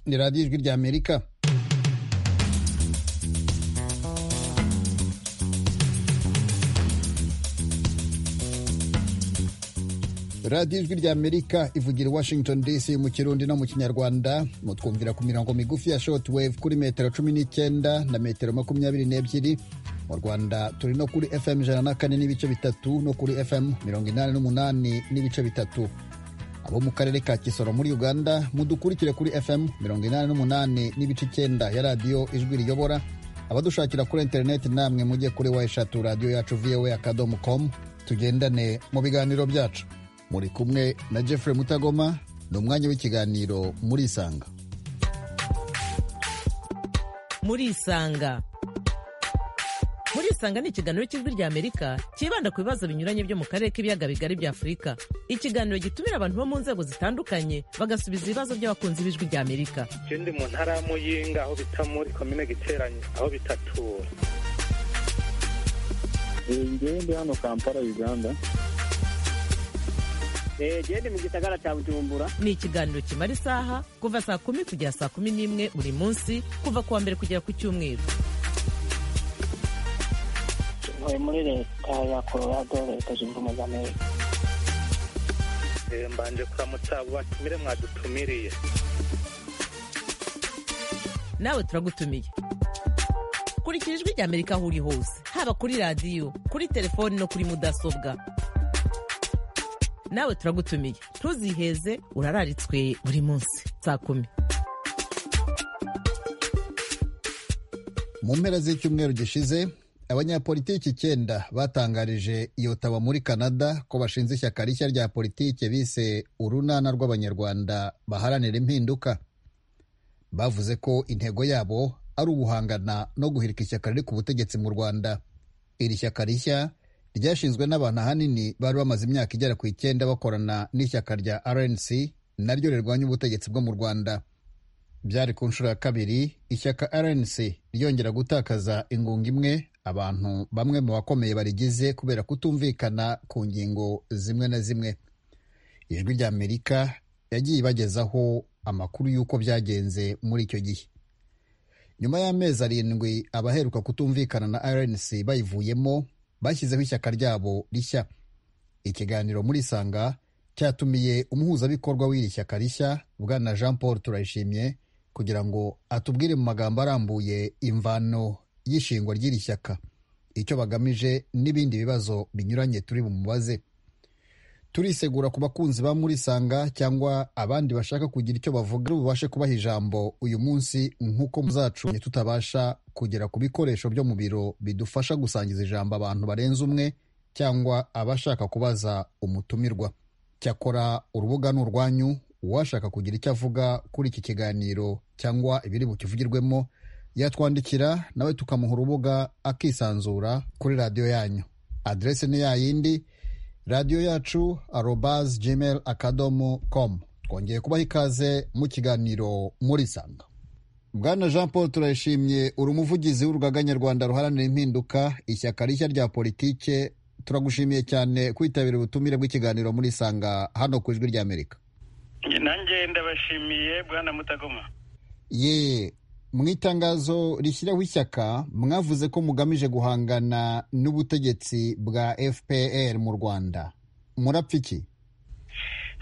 ni radiyo ijwi rya amerika radiyo ijwi rya amerika ivugira i washington dc mu kirundi no mu kinyarwanda mutwumvira ku mirongo migufi ya short wave kuri metero cumi n'icyenda na metero makumyabiri n'ebyiri mu rwanda turi no kuri fm ijana na kane n'ibice bitatu no kuri fm mirongo inani n'umunani n'ibice bitatu abo mu karere ka kisoro muri uganda mudukurikire kuri fm mirongo inani n'umunani n'ibice icyenda ya radiyo ijwi riyobora abadushakira kuri interineti namwe mujye kuri wa eshatu radiyo yacu voa akadomo com tugendane mu biganiro byacu muri kumwe na jeffrey mutagoma ni umwanya w'ikiganiro muri isanga muri isanga muri isanga ni ikiganiro cy'ijwi rya amerika cyibanda ku bibazo binyuranye byo mu karere k'ibiyaga bigari bya afurika ikiganiro gitumira abantu bo mu nzego zitandukanye bagasubiza ibibazo by'abakunzi b'ijwi rya amerika ikindi mu ntara ya muyinga aho bita muri komine giteranye aho bita tura ngewe ndi hano kampala uganda gende mu gisagara cya bujumbura ni ikiganiro kimara isaha kuva saa kumi kugera saa kumi n'imwe buri munsi kuva ku wa mbere kugera ku cyumweru ntuye muri leta ya colorado leta zunze ubumwe za amerika mbanje kuramutsa abo batumire mwadutumiriye nawe turagutumiye kurikira ijwi rya amerika aho uri hose haba kuri radiyo kuri telefoni no kuri mudasobwa nawe turagutumiye ntuziheze urararitswe buri munsi saa kumi mu mpera z'icyumweru gishize abanyapolitiki icyenda batangarije iyotawa muri canada ko bashinze ishyaka rishya rya politiki bise urunana rw'abanyarwanda baharanira impinduka bavuze ko intego yabo ari uguhangana no guhirika ishyaka riri ku butegetsi mu rwanda iri shyaka rishya ryashinzwe n'abantu ahanini bari bamaze imyaka igera ku icyenda bakorana n'ishyaka rya rnc naryo rirwanya ubutegetsi bwo mu rwanda byari ku nshuro ya kabiri ishyaka rnc ryongera gutakaza ingunga imwe abantu bamwe mu bakomeye barigize kubera kutumvikana ku ngingo zimwe na zimwe ijwi rya amerika yagiye ibagezaho amakuru y'uko byagenze muri icyo gihe nyuma y'amezi arindwi abaheruka kutumvikana na rnc bayivuyemo bashyizeho ishyaka ryabo rishya ikiganiro muri isanga cyatumiye umuhuzabikorwa w'iri shyaka rishya bwana jean paul turayishimye kugira ngo atubwire mu magambo arambuye imvano y'ishingwa ry'iri shyaka icyo bagamije n'ibindi bibazo binyuranye turi bumubaze turisegura ku bakunzi ba muri isanga cyangwa abandi bashaka kugira icyo bavuga bubashe kubaha ijambo uyu munsi nk'uko muzacu tutabasha kugera ku bikoresho byo mu biro bidufasha gusangiza ijambo abantu barenze umwe cyangwa abashaka kubaza umutumirwa cyakora urubuga ni urwanyu uwashaka kugira icyo avuga kuri iki kiganiro cyangwa ibiri bukivugirwemo yatwandikira nawe tukamuha urubuga akisanzura kuri radiyo yanyu aderese ni yayindi radiyo yacu arobaz gmail akadomo com twongeye kubaha ikaze mu kiganiro muri sanga bwana jean paul turayishimye uri umuvugizi w'urugaga nyarwanda ruharanira impinduka ishyaka rishya rya politike turagushimiye cyane kwitabira ubutumire bw'ikiganiro muri sanga hano ku ijwi rya amerika nanjye ndabashimiye bwana mutagoma ye mu itangazo rishyiraho ishyaka mwavuze ko mugamije guhangana n'ubutegetsi bwa fpr mu rwanda murapfa iki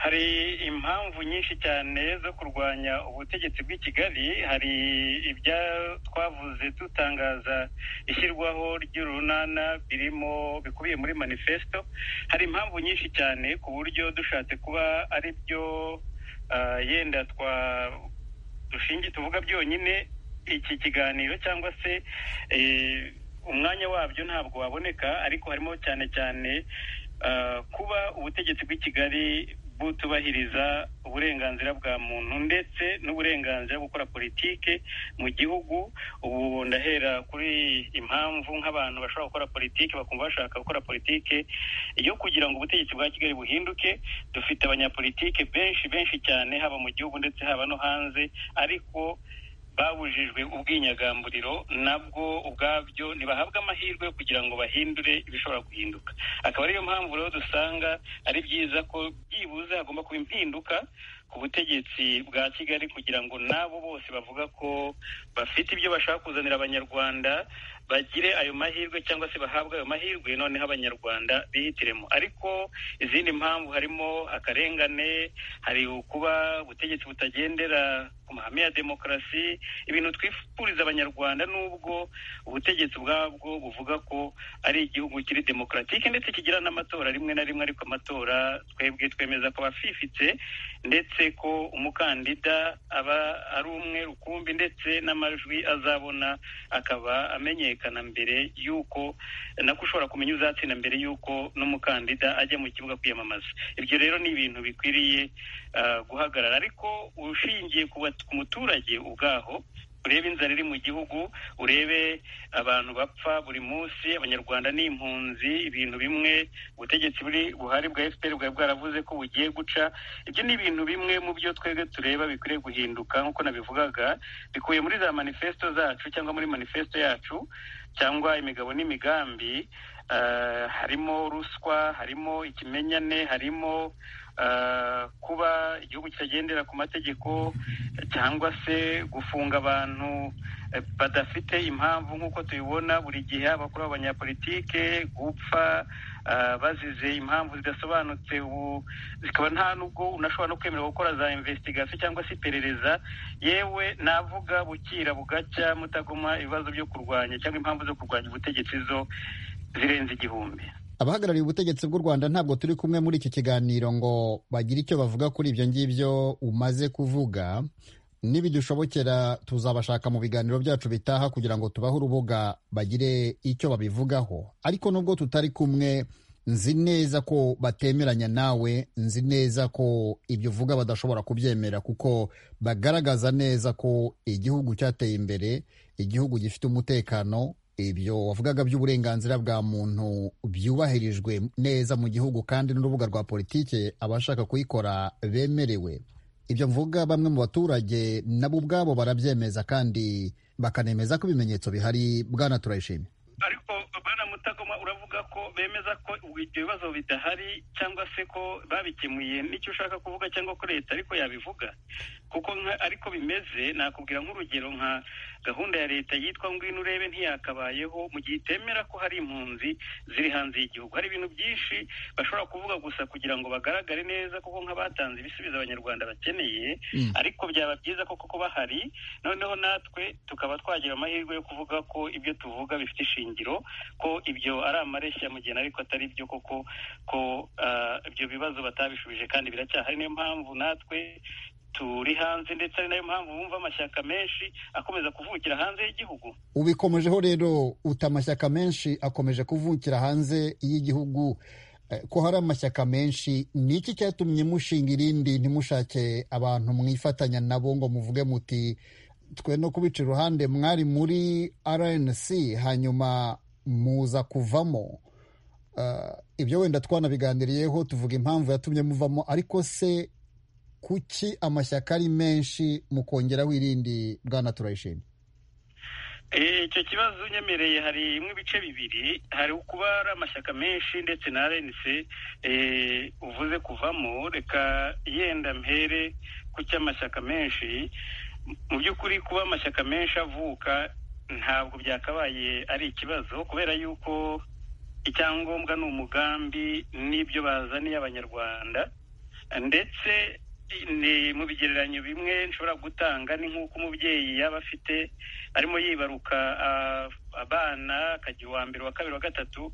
hari impamvu nyinshi cyane zo kurwanya ubutegetsi bw'i kigali hari ibya twavuze dutangaza ishyirwaho ry'urunana birimo bikubiye muri manifesto hari impamvu nyinshi cyane ku buryo dushatse kuba ari byo yenda twa dushingiye tuvuga byonyine iki kiganiro cyangwa se umwanya wabyo ntabwo waboneka ariko harimo cyane cyane kuba ubutegetsi bw'i kigali butubahiriza uburenganzira bwa muntu ndetse n'uburenganzira gukora politike mu gihugu ubu ndahera kuri impamvu nk'abantu bashobora gukora politike bakumva bashaka gukora politike yo kugira ngo ubutegetsi bwa kigali buhinduke dufite abanyapolitike benshi benshi cyane haba mu gihugu ndetse haba no hanze ariko babujijwe ubwinyagamburiro nabwo ubwabyo ntibahabwe amahirwe kugira ngo bahindure ibishobora guhinduka akaba ariyo mpamvu rero dusanga ari byiza ko byibuze hagomba kuba impinduka ku butegetsi bwa kigali kugira ngo n'abo bose bavuga ko bafite ibyo bashaka kuzanira abanyarwanda bagire ayo mahirwe cyangwa se bahabwe ayo mahirwe noneho abanyarwanda bihitiremo ariko izindi mpamvu harimo akarengane hari kuba ubutegetsi butagendera ku mahame ya demokarasi ibintu twifuriza abanyarwanda nubwo ubutegetsi ubwabwo buvuga ko ari igihugu kiri demokaratike ndetse kigira n'amatora rimwe na rimwe ariko amatora twebwe twemeza ko abafifitse ndetse ko umukandida aba ari umwe rukumbi ndetse n'amajwi azabona akaba amenyekana mbere y'uko nako ushobora kumenya uzatsinda mbere y'uko n'umukandida ajya mu kibuga kwiyamamaza ibyo rero ni ibintu bikwiriye guhagarara ariko ushingiye ku muturage ubwaho urebe inzara iri mu gihugu urebe abantu bapfa buri munsi abanyarwanda ni impunzi ibintu bimwe ubutegetsi buri buhari bwa efuperi bwari bwaravuze ko bugiye guca ibyo ni ibintu bimwe mu byo twebwe tureba bikwiriye guhinduka nk'uko nabivugaga bikuye muri za manifesto zacu cyangwa muri manifesto yacu cyangwa imigabo n'imigambi harimo ruswa harimo ikimenyane harimo kuba igihugu kitagendera ku mategeko cyangwa se gufunga abantu badafite impamvu nk'uko tubibona buri gihe haba kuri abanyapolitike gupfa bazize impamvu zidasobanutse ubu zikaba nta nubwo unashobora no kwemerera gukora za investigasyo cyangwa se iperereza yewe navuga bukira bugacya mutagoma ibibazo byo kurwanya cyangwa impamvu zo kurwanya ubutegetsi zo zirenze igihumbi abahagarariye ubutegetsi bw'u rwanda ntabwo turi kumwe muri iki kiganiro ngo bagire icyo bavuga kuri ibyo ngibyo umaze kuvuga nibidushobokera tuzabashaka mu biganiro byacu bitaha kugira ngo tubahe urubuga bagire icyo babivugaho ariko nubwo tutari kumwe nzi neza ko batemeranya nawe nzi neza ko ibyo uvuga badashobora kubyemera kuko bagaragaza neza ko igihugu cyateye imbere igihugu gifite umutekano ibyo wavugaga by'uburenganzira bwa muntu byubahirijwe neza mu gihugu kandi n'urubuga rwa politiki abashaka kuyikora bemerewe ibyo mvuga bamwe mu baturage nabo ubwabo barabyemeza kandi bakanemeza ko ibimenyetso bihari bwana turayishimye ariko bwana mutagoma uravuga ko bemeza ko ibyo bibazo bidahari cyangwa se ko babikemuye n'icyo ushaka kuvuga cyangwa ko leta ariko yabivuga kuko ariko bimeze nakubwira nk'urugero nka gahunda ya leta yitwa ngwino urebe ntiyakabayeho mu gihe itemera ko hari impunzi ziri hanze y'igihugu hari ibintu byinshi bashobora kuvuga gusa kugira ngo bagaragare neza kuko nk'abatanze ibisubizo abanyarwanda bakeneye ariko byaba byiza ko kuko bahari noneho natwe tukaba twagira amahirwe yo kuvuga ko ibyo tuvuga bifite ishingiro ko ibyo ari amareshya mu gihe ariko atari byo koko ko ibyo bibazo batabishubije kandi biracyahari niyo mpamvu natwe turi hanze ndetse ari nayo mpamvu wumva amashyaka menshi akomeza kuvukira hanze y'igihugu ubikomejeho rero uta amashyaka menshi akomeje kuvukira hanze y'igihugu ko hari amashyaka menshi ni iki cyatumye mushinga irindi ntimushake abantu mwifatanya nabo ngo muvuge muti twe no kubica iruhande mwari muri rnc hanyuma muza kuvamo ibyo wenda twanabiganiriyeho tuvuga impamvu yatumye muvamo ariko se kuki amashyaka ari menshi mukongeraho irindi bwana turayishimye icyo kibazo unyemereye harimo ibice bibiri hari kuba ari amashyaka menshi ndetse na renise uvuze kuvamo reka yenda mpere ku cy'amashyaka menshi mu by'ukuri kuba amashyaka menshi avuka ntabwo byakabaye ari ikibazo kubera yuko icyangombwa ni umugambi n'ibyo bazaniye abanyarwanda ndetse ni mu bigereranyo bimwe nshobora gutanga ni nk'uko umubyeyi yaba afite arimo yibaruka abana akajya uwa mbere uwa kabiri wa gatatu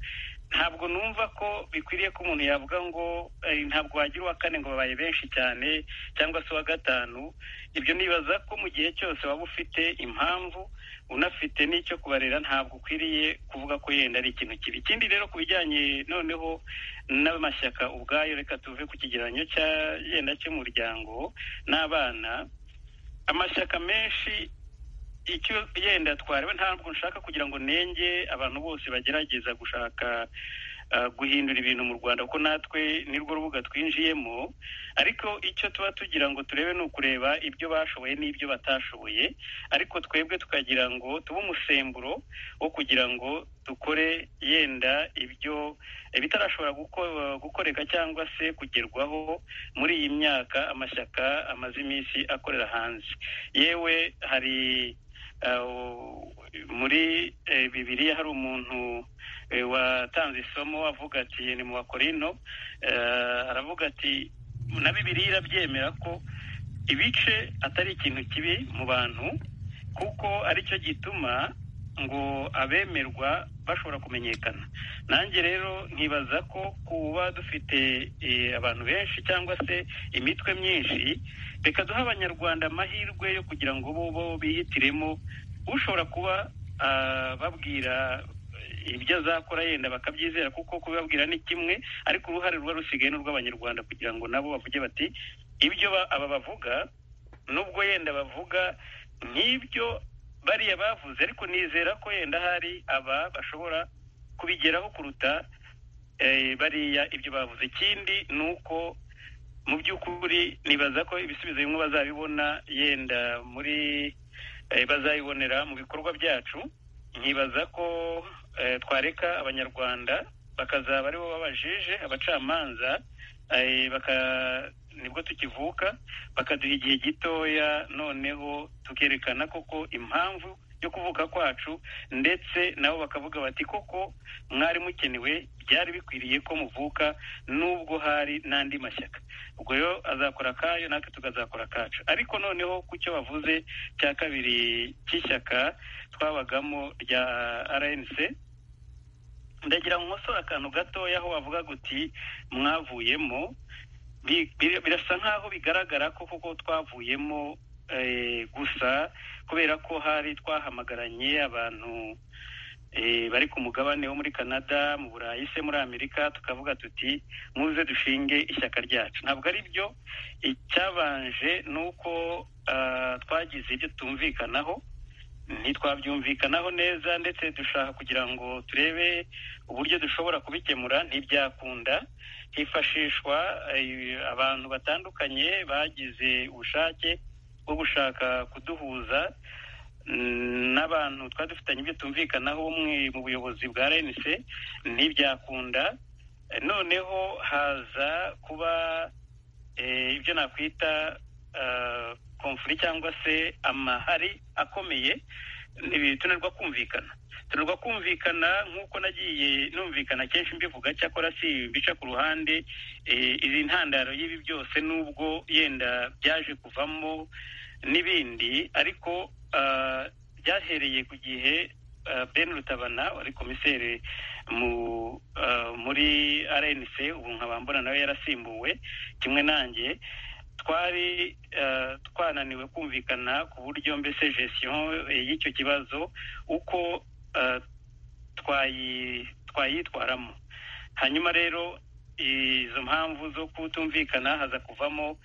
ntabwo numva ko bikwiriye ko umuntu yavuga ngo ntabwo wagira uwa kane ngo babaye benshi cyane cyangwa se uwa gatanu ibyo nibaza ko mu gihe cyose waba ufite impamvu unafite n'icyo kubarera ntabwo ukwiriye kuvuga ko yenda ari ikintu kibi ikindi rero ku bijyanye noneho n'amashyaka ubwayo reka tuve ku kigereranyo cya yenda cy'umuryango n'abana amashyaka menshi icyo yenda twareba ntabwo nshaka kugira ngo nenge abantu bose bagerageza gushaka ah, guhindura ibintu mu rwanda kuko natwe nirwo rubuga twinjiyemo ariko icyo tuba tugira ngo turebe ni ukureba ibyo bashoboye n'ibyo batashoboye ariko twebwe tukagira ngo tube umusemburo wo kugira ngo dukore yenda ibyo ibitarashobora guko- gukoreka cyangwa se kugerwaho muri iyi myaka amashyaka amaze iminsi akorera hanze yewe hari Uh, muri eh, bibiliya hari umuntu eh, watanze isomo avuga ati ni mu bakorino eh, aravuga ati na bibiliya irabyemera ko ibice atari ikintu kibi mu bantu kuko aricyo gituma ngo abemerwa bashobora kumenyekana nanjye rero nkibaza ko kuba dufite eh, abantu benshi cyangwa se imitwe myinshi reka duhe abanyarwanda amahirwe yo kugira ngo bo bo bihitiremo ushobora kuba ah, babwira ibyo azakora yenda bakabyizera kuko kubibabwira ni kimwe ariko uruhare ruba rusigaye ni urw'abanyarwanda kugira ngo nabo bavuge bati ibyo ba- aba bavuga nubwo yenda bavuga nk'ibyo bariya bavuze ariko nizera ko yenda hari aba bashobora kubigeraho kuruta eh, bariya ibyo bavuze ikindi ni uko mu by'ukuri nibaza ko ibisubizo bimwe bazabibona yenda muri eh, bazabibonera mu bikorwa byacu nkibaza ko eh, twareka abanyarwanda bakazaba aribo babajije abacamanza eh, baka- nibwo tukivuka bakaduha igihe gitoya noneho tukerekana koko impamvu yo kuvuka kwacu ndetse nabo bakavuga bati koko mwari mukenewe byari bikwiriye ko muvuka nubwo hari n'andi mashyaka ubwo rero azakora akayo natwe tukazakora akacu ariko noneho ku cyo bavuze cya kabiri cy'ishyaka twabagamo rya rnc ndagira ngo nkosore akantu gatoya aho bavuga guti mwavuyemo bi- bi- birasa nk'aho bigaragara ko koko twavuyemo eh, gusa kubera ko hari twahamagaranye abantu eh, bari ku mugabane wo muri canada mu burayi se muri amerika tukavuga tuti muze dushinge ishyaka ryacu ntabwo ari byo icyabanje ni uko ah, twagize ibyo tumvikanaho ntitwabyumvikanaho neza ndetse dushaka kugira ngo turebe uburyo dushobora kubikemura ntibyakunda hifashishwa eh, abantu batandukanye bagize ubushake bwo gushaka kuduhuza mm, n'abantu twari dufitanye ibyo tumvikanaho umwe mu buyobozi bwa rnc ntibyakunda Eh, noneho haza kuba eh, ibyo nakwita ah, konfuri cyangwa se amahari akomeye Ibi tunarwa kumvikana tunarwa kumvikana nk'uko nagiye numvikana kenshi mbivuga cyakora si mbica ku ruhande eh, izi ntandaro y'ibi byose n'ubwo yenda byaje kuvamo n'ibindi ariko ah, byahereye ku gihe ah, ben rutabana wari komiseri mu ah, muri rnc ubu nkabambona nawe yarasimbuwe kimwe nanjye twari eh, twananiwe kumvikana ku buryo mbese gestion eh, y'icyo kibazo uko eh, twayi- twayitwaramo hanyuma rero izo mpamvu zo kutumvikana haza kuvamo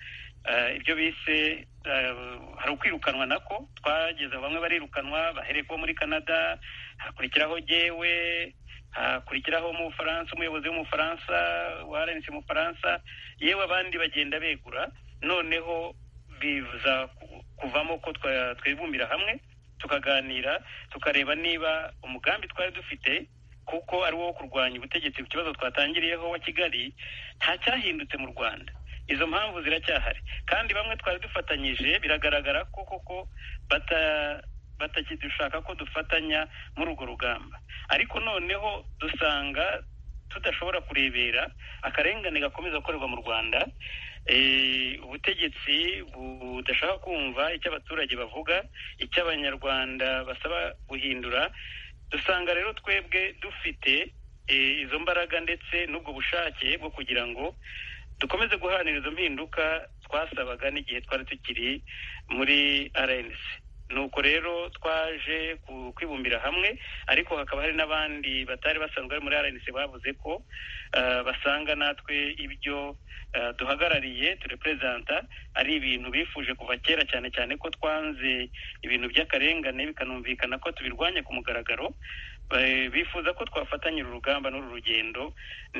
eh, ibyo bise eh, hari ukwirukanwa nako twageze aho bamwe barirukanwa bahereye kuba muri canada hakurikiraho jyewe hakurikiraho umufaransa umuyobozi w'umufaransa wa rnc mu bufaransa yewe abandi bagenda begura noneho biza ku- kuvamo ko twa- twibumbira hamwe tukaganira tukareba niba umugambi twari dufite kuko ari wo kurwanya ubutegetsi ku kibazo twatangiriyeho wa kigali nta cyahindutse mu rwanda izo mpamvu ziracyahari kandi bamwe twari dufatanyije biragaragara ko koko bata batakidushaka ko dufatanya muri urwo rugamba ariko noneho dusanga tudashobora kurebera akarengane gakomeza gukorerwa mu rwanda Eh, ubutegetsi budashaka kumva icyo abaturage bavuga icyo abanyarwanda basaba guhindura dusanga rero twebwe dufite eh, izo mbaraga ndetse n'ubwo bushake bwo kugira ngo dukomeze guharanira izo mpinduka twasabaga n'igihe twari tukiri muri rnc nuko rero twaje ku- kwibumbira hamwe ariko hakaba hari n'abandi batari basanzwe bari muri rnc bavuze ko eh, basanga natwe ibyo eh, duhagarariye tureperezanta ari ibintu bifuje kuva kera cyane cyane ko twanze ibintu by'akarengane bikanumvikana ko tubirwanya ku mugaragaro Eh, bifuza ko twafatanyira urugamba n'uru rugendo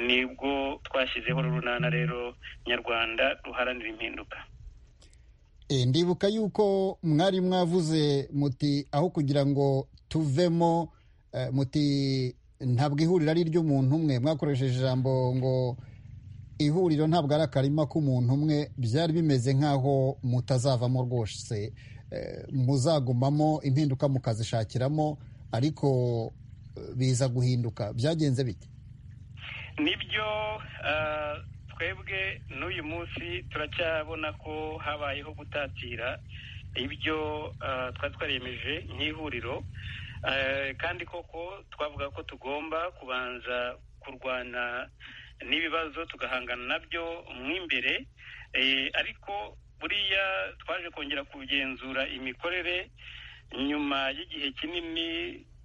nibwo twashyizeho urunana rero nyarwanda ruharanira impinduka E, ndibuka yuko mwari mwavuze muti aho kugira ngo tuvemo eh, muti ntabwo ihuriro ari iry'umuntu umwe mwakoresheje ijambo ngo ihuriro ntabwo ari akarima k'umuntu umwe byari bimeze nk'aho mutazavamo rwose Eh, muzagumamo impinduka mukazishakiramo ariko eh, biza guhinduka byagenze bite nibyo ah, twebwe n'uyu munsi turacyabona ko habayeho gutatira ibyo ah, twari twariyemeje nk'ihuriro Ah, kandi koko twavuga ko tugomba kubanza kurwana n'ibibazo tugahangana nabyo mu imbere Eh, ariko buriya twaje kongera kugenzura imikorere nyuma y'igihe kinini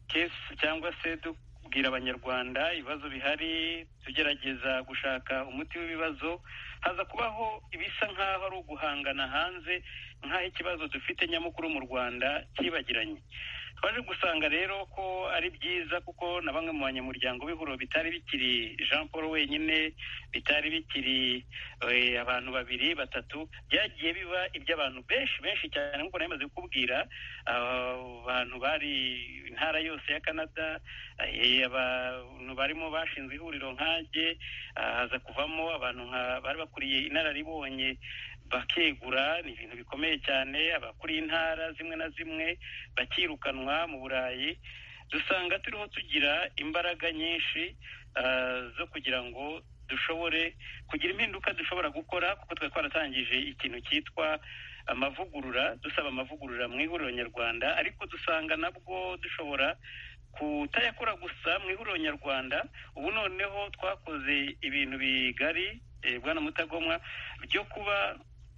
kesi cyangwa se dubwira abanyarwanda ibibazo bihari tugerageza gushaka umuti w'ibibazo haza kubaho ibisa nk'aho ari uguhangana hanze nk'aho ikibazo dufite nyamukuru mu rwanda cyibagiranye twaje gusanga rero ko ari byiza kuko na bamwe mu banyamuryango b'ihuriro bitari bikiri jean paul wenyine bitari bikiri eh, abantu babiri batatu byagiye biba iby'abantu benshi benshi cyane nk'uko nari maze kukubwira ah, abantu bari intara yose ya canada eh, abantu barimo bashinzwe ihuriro nk'age ah, haza kuvamo abantu nka- bari bakuriye inararibonye bakegura ni ibintu bikomeye cyane abakuriye intara zimwe na zimwe bakirukanwa mu burayi dusanga turiho tugira imbaraga nyinshi ah, zo kugira ngo dushobore kugira impinduka dushobora gukora kuko twari twaratangije ikintu cyitwa amavugurura dusaba amavugurura mu ihuriro nyarwanda ariko dusanga nabwo dushobora kutayakora gusa mu ihuriro nyarwanda ubu noneho twakoze ibintu bigari eh, bwana mutagomwa byo kuba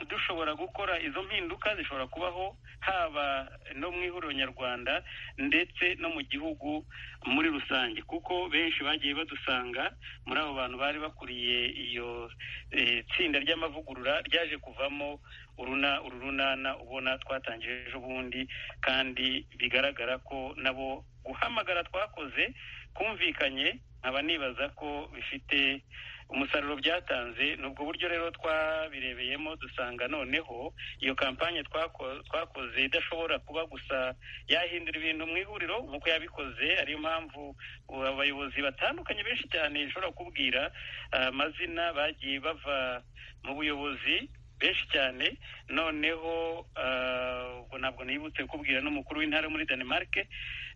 dushobora gukora izo mpinduka zishobora kubaho haba no mu ihuriro nyarwanda ndetse no mu gihugu muri rusange kuko benshi bagiye badusanga muri abo bantu bari bakuriye iyo eh, tsinda ry'amavugurura ryaje kuvamo uruna uru runana ubona twatangije ejo bundi kandi bigaragara ko nabo guhamagara twakoze kumvikanye nkaba nibaza ko bifite umusaruro byatanze ni ubwo buryo rero twabirebeyemo dusanga noneho iyo kampanye twako- twakoze idashobora kuba gusa yahindura ibintu mu ihuriro nk'uko yabikoze ariyo mpamvu ubu abayobozi batandukanye benshi cyane nshobora kubwira ah, amazina bagiye bava mu buyobozi benshi cyane noneho ah, ubwo ntabwo nibutse kubwira n'umukuru w'intara muri Denmark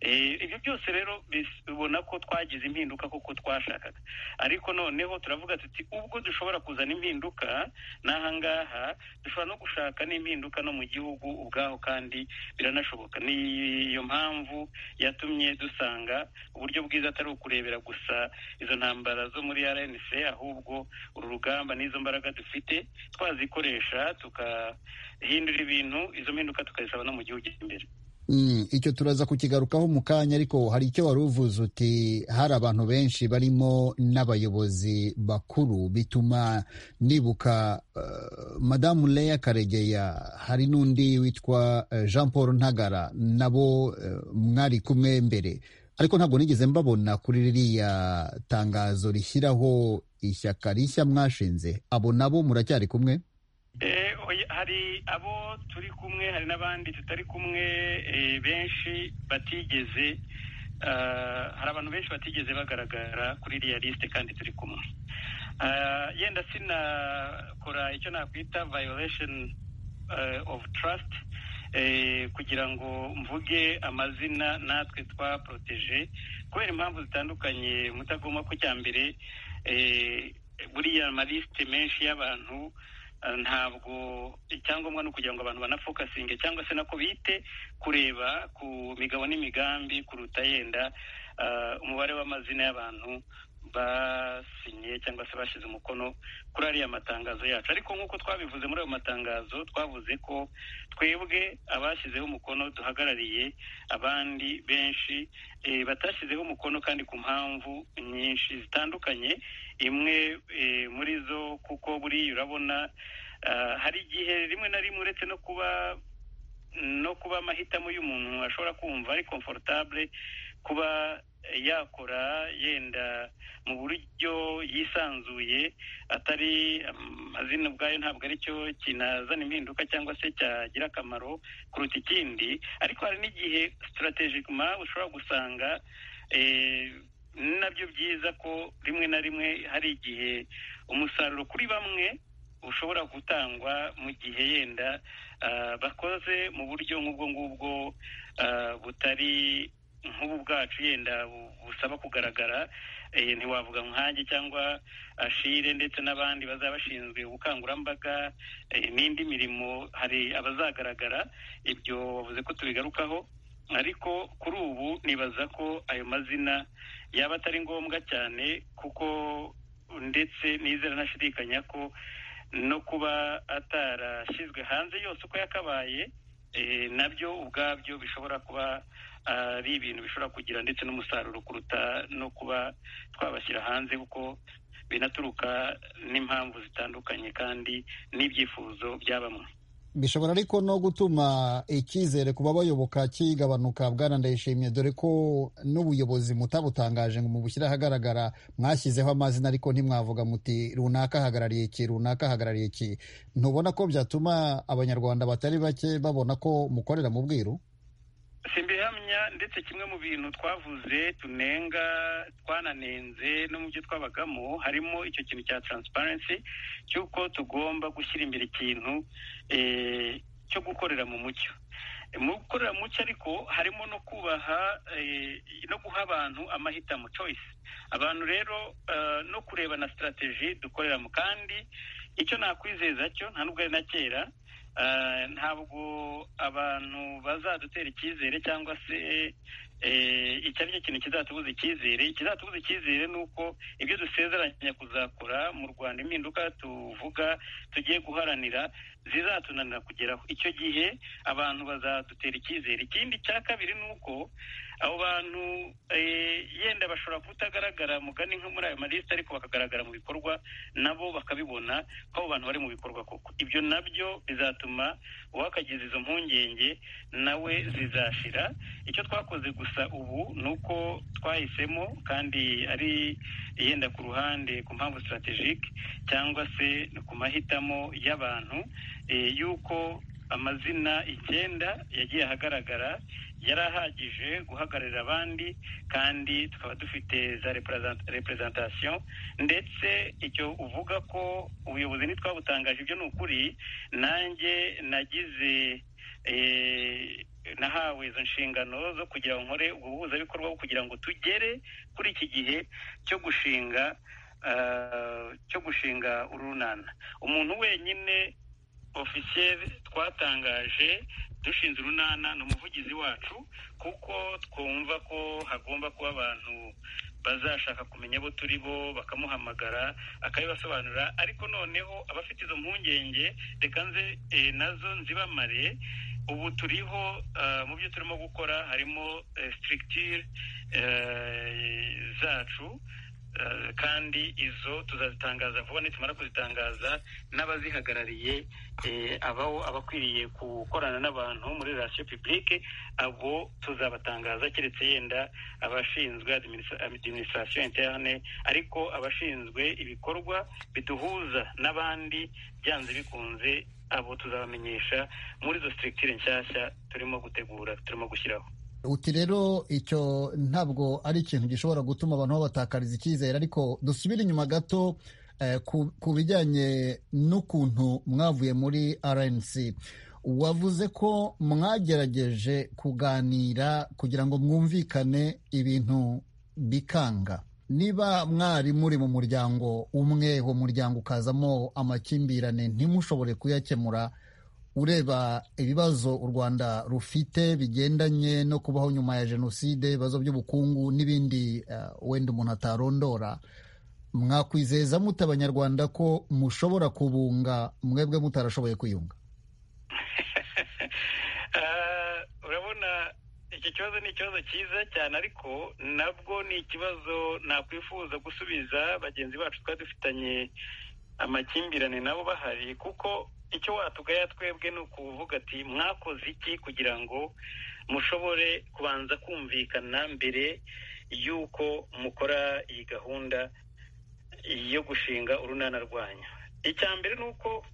Eh, ibyo byose rero bis- ubona ko twagize impinduka kuko twashakaga ariko noneho turavuga tuti ubwo dushobora kuzana impinduka n'ahangaha dushobora no gushaka n'impinduka no mu gihugu ubwaho kandi biranashoboka ni iyo mpamvu yatumye dusanga uburyo bwiza atari ukurebera gusa izo ntambara zo muri rnc ahubwo uru rugamba n'izo mbaraga dufite twazikoresha tukahindura ibintu izo mpinduka tukazisaba no mu gihugu imbere Mm, icyo turaza kukigarukaho mu kanya ariko hari icyo wari uvuze uti hari abantu benshi barimo n'abayobozi bakuru bituma nibuka eh, madamu Leya Karegeya hari n'undi witwa eh, Jean Paul Ntagara nabo eh, mwari kumwe mbere ariko ntabwo nigeze mbabona kuri ririya tangazo rishyiraho ishyaka rishya mwashinze abo nabo muracyari kumwe Eh, oya, hari abo turi kumwe hari n'abandi tutari kumwe eh, benshi batigeze ah, hari abantu benshi batigeze bagaragara kuri iriya lisite kandi turi kumwe Ah, yenda sinakora icyo nakwita violation eh, of trust eh, kugira ngo mvuge amazina natwe twaporoteje kubera impamvu zitandukanye mutagomba ko cya mbere eh, buriya malisite menshi y'abantu eh, ntabwo icyangombwa ni ukugira ngo abantu banafokasinge cyangwa se nako bite kureba ku migabo n'imigambi kuruta yenda eh, umubare w'amazina y'abantu basinye cyangwa se bashyize umukono kuri ariya matangazo yacu ariko nk'uko twabivuze muri ayo matangazo twavuze ko twebwe abashyizeho umukono duhagarariye abandi benshi eh, batashyizeho umukono kandi ku mpamvu nyinshi zitandukanye imwe eh, muri zo kuko buriya urabona ah, hari igihe rimwe na rimwe uretse no kuba no kuba amahitamo y'umuntu ashobora kumva ari komfortable kuba yakora yenda mu buryo yisanzuye atari amazina ubwayo ntabwo ari cyo kinazana impinduka cyangwa se cyagira akamaro kuruta ikindi ariko hari n'igihe sitarategikima ushobora gusanga eh, ni nabyo byiza ko rimwe na rimwe hari igihe umusaruro kuri bamwe ushobora gutangwa mu gihe yenda ah, bakoze mu buryo nk'ubwo ngubwo ah, butari nk'ubu bwacu yenda bu- busaba kugaragara eh, ntiwavuga nkanjye cyangwa ashire ndetse n'abandi bazaba bashinzwe ubukangurambaga eh, n'indi mirimo hari abazagaragara ibyo wavuze ko tubigarukaho ariko kuri ubu nibaza ko ayo mazina yaba atari ngombwa cyane kuko ndetse nizera ntashidikanya ko no kuba atarashyizwe hanze yose uko yakabaye eh, nabyo ubwabyo bishobora kuba ari ibintu bishobora kugira ndetse n'umusaruro kuruta no kuba twabashyira hanze kuko binaturuka n'impamvu zitandukanye kandi n'ibyifuzo bya bamwe bishobora ariko no gutuma icyizere ku babayoboka kigabanuka bwana ndayishimiye dore ko n'ubuyobozi mutabutangaje ngo mubushyire ahagaragara mwashyizeho amazina ariko ntimwavuga muti runaka ahagarariye iki runaka ahagarariye iki ntubona ko byatuma abanyarwanda batari bake babona ko mukorera mu bwiru simbihamya ndetse kimwe mu bintu twavuze tunenga twananenze no mu byo twabagamo harimo icyo kintu cya taransiparensi cy'uko tugomba gushyira imbere ikintu eh, cyo gukorera mu mucyo mu gukorera mu mucyo ariko harimo no kubaha eh, no guha abantu amahitamo choice abantu rero eh, no kureba na sitarateji dukoreramo kandi icyo nakwizeza cyo nta nubwo ari na kera Eh, ntabwo abantu bazadutera icyizere cyangwa se eh, icyo ari cyo kintu kizatubuza icyizere ikizatubuza icyizere ni uko ibyo dusezeranya kuzakora mu rwanda impinduka tuvuga tugiye guharanira zizatunanira kugeraho icyo gihe abantu bazadutera icyizere ikindi cya kabiri ni uko abo bantu eh, yenda bashobora kutagaragara mugani nko muri ayo malisite ariko bakagaragara mu bikorwa nabo bakabibona ko abo bantu bari mu bikorwa koko ibyo nabyo bizatuma uwakagize izo mpungenge nawe zizashira icyo twakoze gusa ubu ni uko twahisemo kandi ari yenda ku ruhande ku mpamvu sitarategike cyangwa se ku mahitamo y'abantu eh, y'uko amazina icyenda yagiye ahagaragara yari ahagije guhagararira abandi kandi tukaba dufite za represent- representation ndetse icyo uvuga ko ubuyobozi ntitwabutangaje ibyo ni ukuri nanjye nagize eh, nahawe izo nshingano zo kugira ngo nkore ubwo buhuzabikorwa bwo kugira ngo tugere kuri iki gihe cyo gushinga ah, cyo gushinga urunana umuntu wenyine ofisiyeri twatangaje dushinze urunana ni umuvugizi wacu kuko twumva ko hagomba kuba abantu bazashaka kumenya abo turi bo bakamuhamagara akabibasobanurira ariko noneho abafite izo mpungenge reka nze eh, nazo nzibamare ubu turiho ah, mu byo turimo gukora harimo sitirigitire zacu eh, kandi izo tuzazitangaza vuba nitumara kuzitangaza n'abazihagarariye eh, abawo abakwiriye gukorana n'abantu muri relasiyo pibulike abo tuzabatangaza keretse yenda abashinzwe adiminisitirasiyo interne ariko abashinzwe ibikorwa biduhuza n'abandi byanze bikunze abo tuzabamenyesha muri izo sitirigitire nshyashya turimo gutegura turimo gushyiraho uti rero icyo ntabwo ari ikintu gishobora gutuma abantu babatakariza icyizere ariko dusubire inyuma gato eh, ku- ku bijyanye n'ukuntu mwavuye muri rnc wavuze ko mwagerageje kuganira kugira ngo mwumvikane ibintu bikanga niba mwari muri mu muryango umwe uwo muryango ukazamo amakimbirane ntimushobore kuyakemura ureba ibibazo u rwanda rufite bigendanye no kubaho nyuma ya jenoside ibibazo by'ubukungu n'ibindi uh, wenda umuntu atarondora mwakwizeza mute abanyarwanda ko mushobora kubunga mwebwe mutarashoboye kwiyunga urabona iki kibazo ni ikibazo cyiza cyane ariko nabwo ni ikibazo nakwifuza gusubiza bagenzi bacu twari dufitanye amakimbirane nabo bahari kuko icyo watugaya twebwe ni ukuvuga ati mwakoze iki kugira ngo mushobore kubanza kumvikana mbere y'uko mukora iyi gahunda yo gushinga urunana rwanyu icya mbere ni uko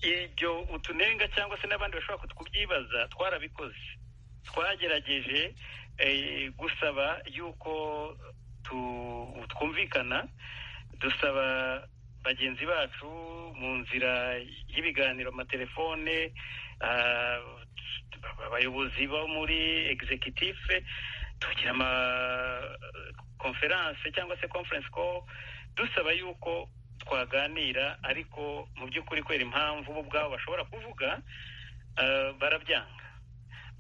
ibyo utunenga cyangwa se n'abandi bashobora kutubyibaza twarabikoze twagerageje gusaba yuko twumvikana dusaba bagenzi bacu mu nzira y'ibiganiro amatelefone abayobozi bo muri egizekitife tugira amakonferanse cyangwa se konferensi ko dusaba yuko twaganira ariko mu by'ukuri kubera impamvu bo ubwabo bashobora kuvuga barabyanga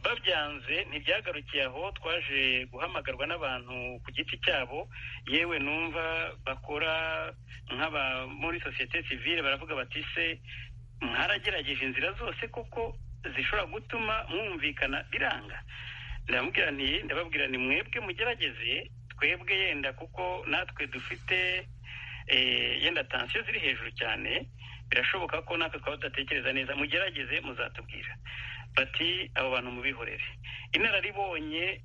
babyanze ntibyagarukiye aho twaje guhamagarwa n'abantu ku giti cyabo yewe numva bakora nk'aba muri sosiyete sivile baravuga bati se mwaragerageje inzira zose kuko zishobora gutuma mwumvikana biranga ndababwira nti ndababwira ni mwebwe mugerageze twebwe yenda kuko natwe dufite yenda tansiyo ziri hejuru cyane birashoboka ko natwe twaba tudatekereza neza mugerageze muzatubwira bati abo bantu mubihorere inararibonye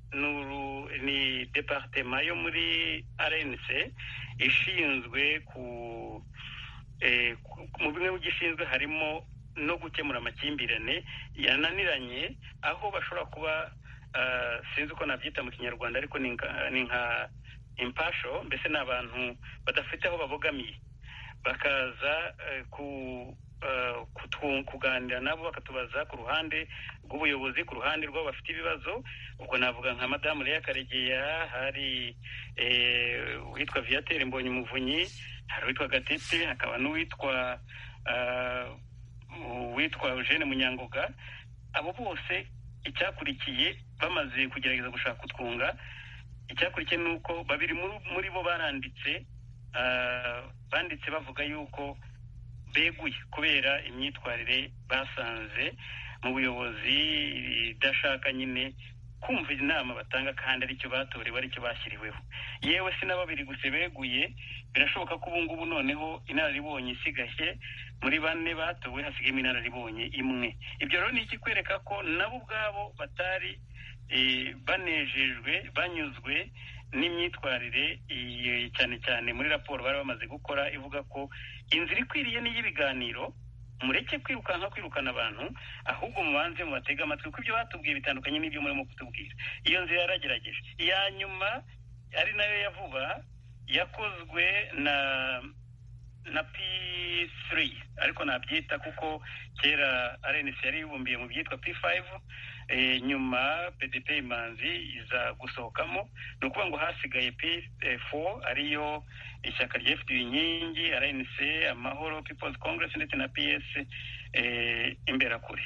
ni departema yo muri rnc ishinzwe ku mu bimwe mu gishinzwe harimo no gukemura amakimbirane yananiranye aho bashobora kuba sinzi uko nabyita mu kinyarwanda ariko ni nka impasho mbese ni abantu badafite aho babogamiye bakaza ku kuganira nabo bakatubaza ku ruhande rw'ubuyobozi ku ruhande rw'abo bafite ibibazo ubwo navuga nka madamu Leya karegeya hari uwitwa viyatere mbonye umuvunyi hari uwitwa gatete hakaba n'uwitwa uwitwa eugene munyangoga abo bose icyakurikiye bamaze kugerageza gushaka utwunga icyakurikiye ni uko babiri muri bo baranditse banditse bavuga yuko beguye kubera imyitwarire basanze mu buyobozi idashaka nyine kumva inama batanga kandi aricyo batorewe aricyo bashyiriweho yewe si na babiri gusa beguye birashoboka ko ubu ngubu noneho inararibonye isigaye muri bane batowe hasigayemo inararibonye imwe ibyo rero ni ikikwereka ko nabo ubwabo batari banejejwe banyuzwe n'imyitwarire cyane cyane muri raporo bari bamaze gukora ivuga ko inzira ikwiriye n'iy'ibiganiro mureke kwirukanka kwirukana abantu ahubwo mubanze mubatege amatwi kuko ibyo batubwiye bitandukanye n'ibyo murimo kutubwira iyo nzira yaragerageje iya nyuma ari nayo ya vuba yakozwe na na p3 ariko nabyita kuko kera rnc yari yibumbiye mu byitwa p5 nyuma pdp imanzi iza gusohokamo ni ukuvuga ngo hasigaye p4 ariyo ishyaka rya fd inkingi rnc amahoro people's congress ndetse na ps imberakure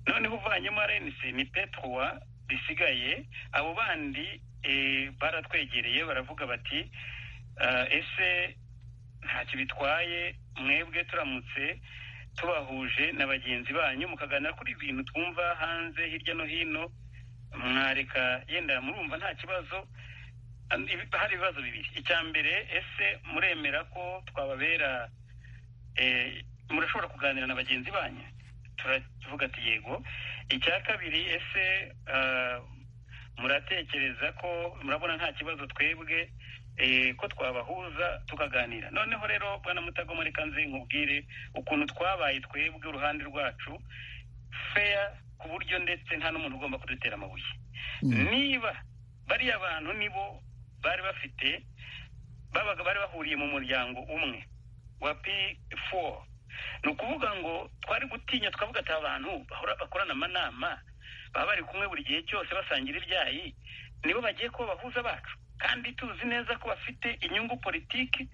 noneho uvanyemo rnc ni p3 bisigaye abo bandi baratwegereye baravuga bati ese ntacyo bitwaye mwebwe turamutse tubahuje na bagenzi banyu mukaganira kuri ibintu twumva hanze hirya no hino mwareka yenda murumva nta kibazo hari ibibazo bibiri icya mbere ese muremera ko twababera murashobora kuganira na bagenzi banyu turavuga ati yego icya kabiri ese muratekereza ko murabona nta kibazo twebwe ko twabahuza tukaganira noneho rero bwana mutagoma reka nze nkubwire ukuntu twabaye twebwe uruhande rwacu feya ku buryo ndetse nta n'umuntu ugomba kudutera amabuye niba bariya bantu nibo bari bafite babaga bari bahuriye mu muryango umwe wa p four ni ukuvuga ngo twari gutinya twavuga ati abantu bakorana amanama baba bari kumwe buri gihe cyose basangira ibyayi nibo bagiye kuba bahuza bacu kandi tuzi neza ko bafite inyungu politiki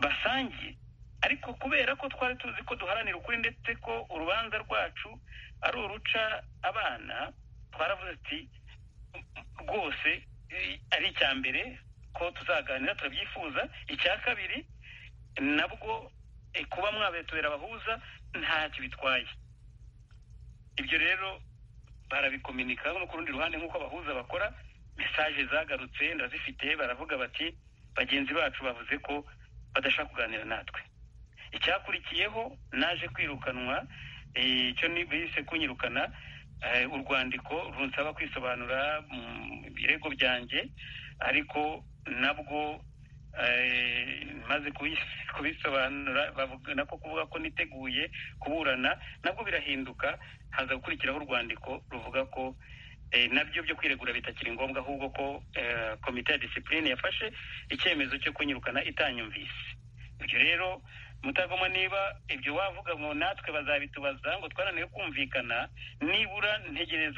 basangiye ariko kubera ko twari tuzi ko duharanira ukuri ndetse ko urubanza rwacu ari uruca abana twaravuze ati rwose ari icya mbere ko tuzaganira turabyifuza icya kabiri nabwo kuba mwabaye tubera abahuza ntacyo bitwaye ibyo rero barabikominika no ku rundi ruhande nk'uko abahuza bakora mesaje zagarutse ndazifite baravuga bati bagenzi bacu bavuze ko badashaka kuganira natwe icyakurikiyeho naje kwirukanwa icyo bise kunyirukana urwandiko runsaba kwisobanura mu birego byanjye ariko nabwo maze kubisobanura nako kuvuga ko niteguye kuburana nabwo birahinduka haza gukurikiraho urwandiko ruvuga ko nabyo byo kwiregura bitakiri ngombwa ahubwo ko komite ya disipurine yafashe icyemezo cyo kunyirukana itanyumvise ibyo rero mutagoma niba ibyo wavuga ngo natwe bazabitubaza ngo twananiwe kumvikana nibura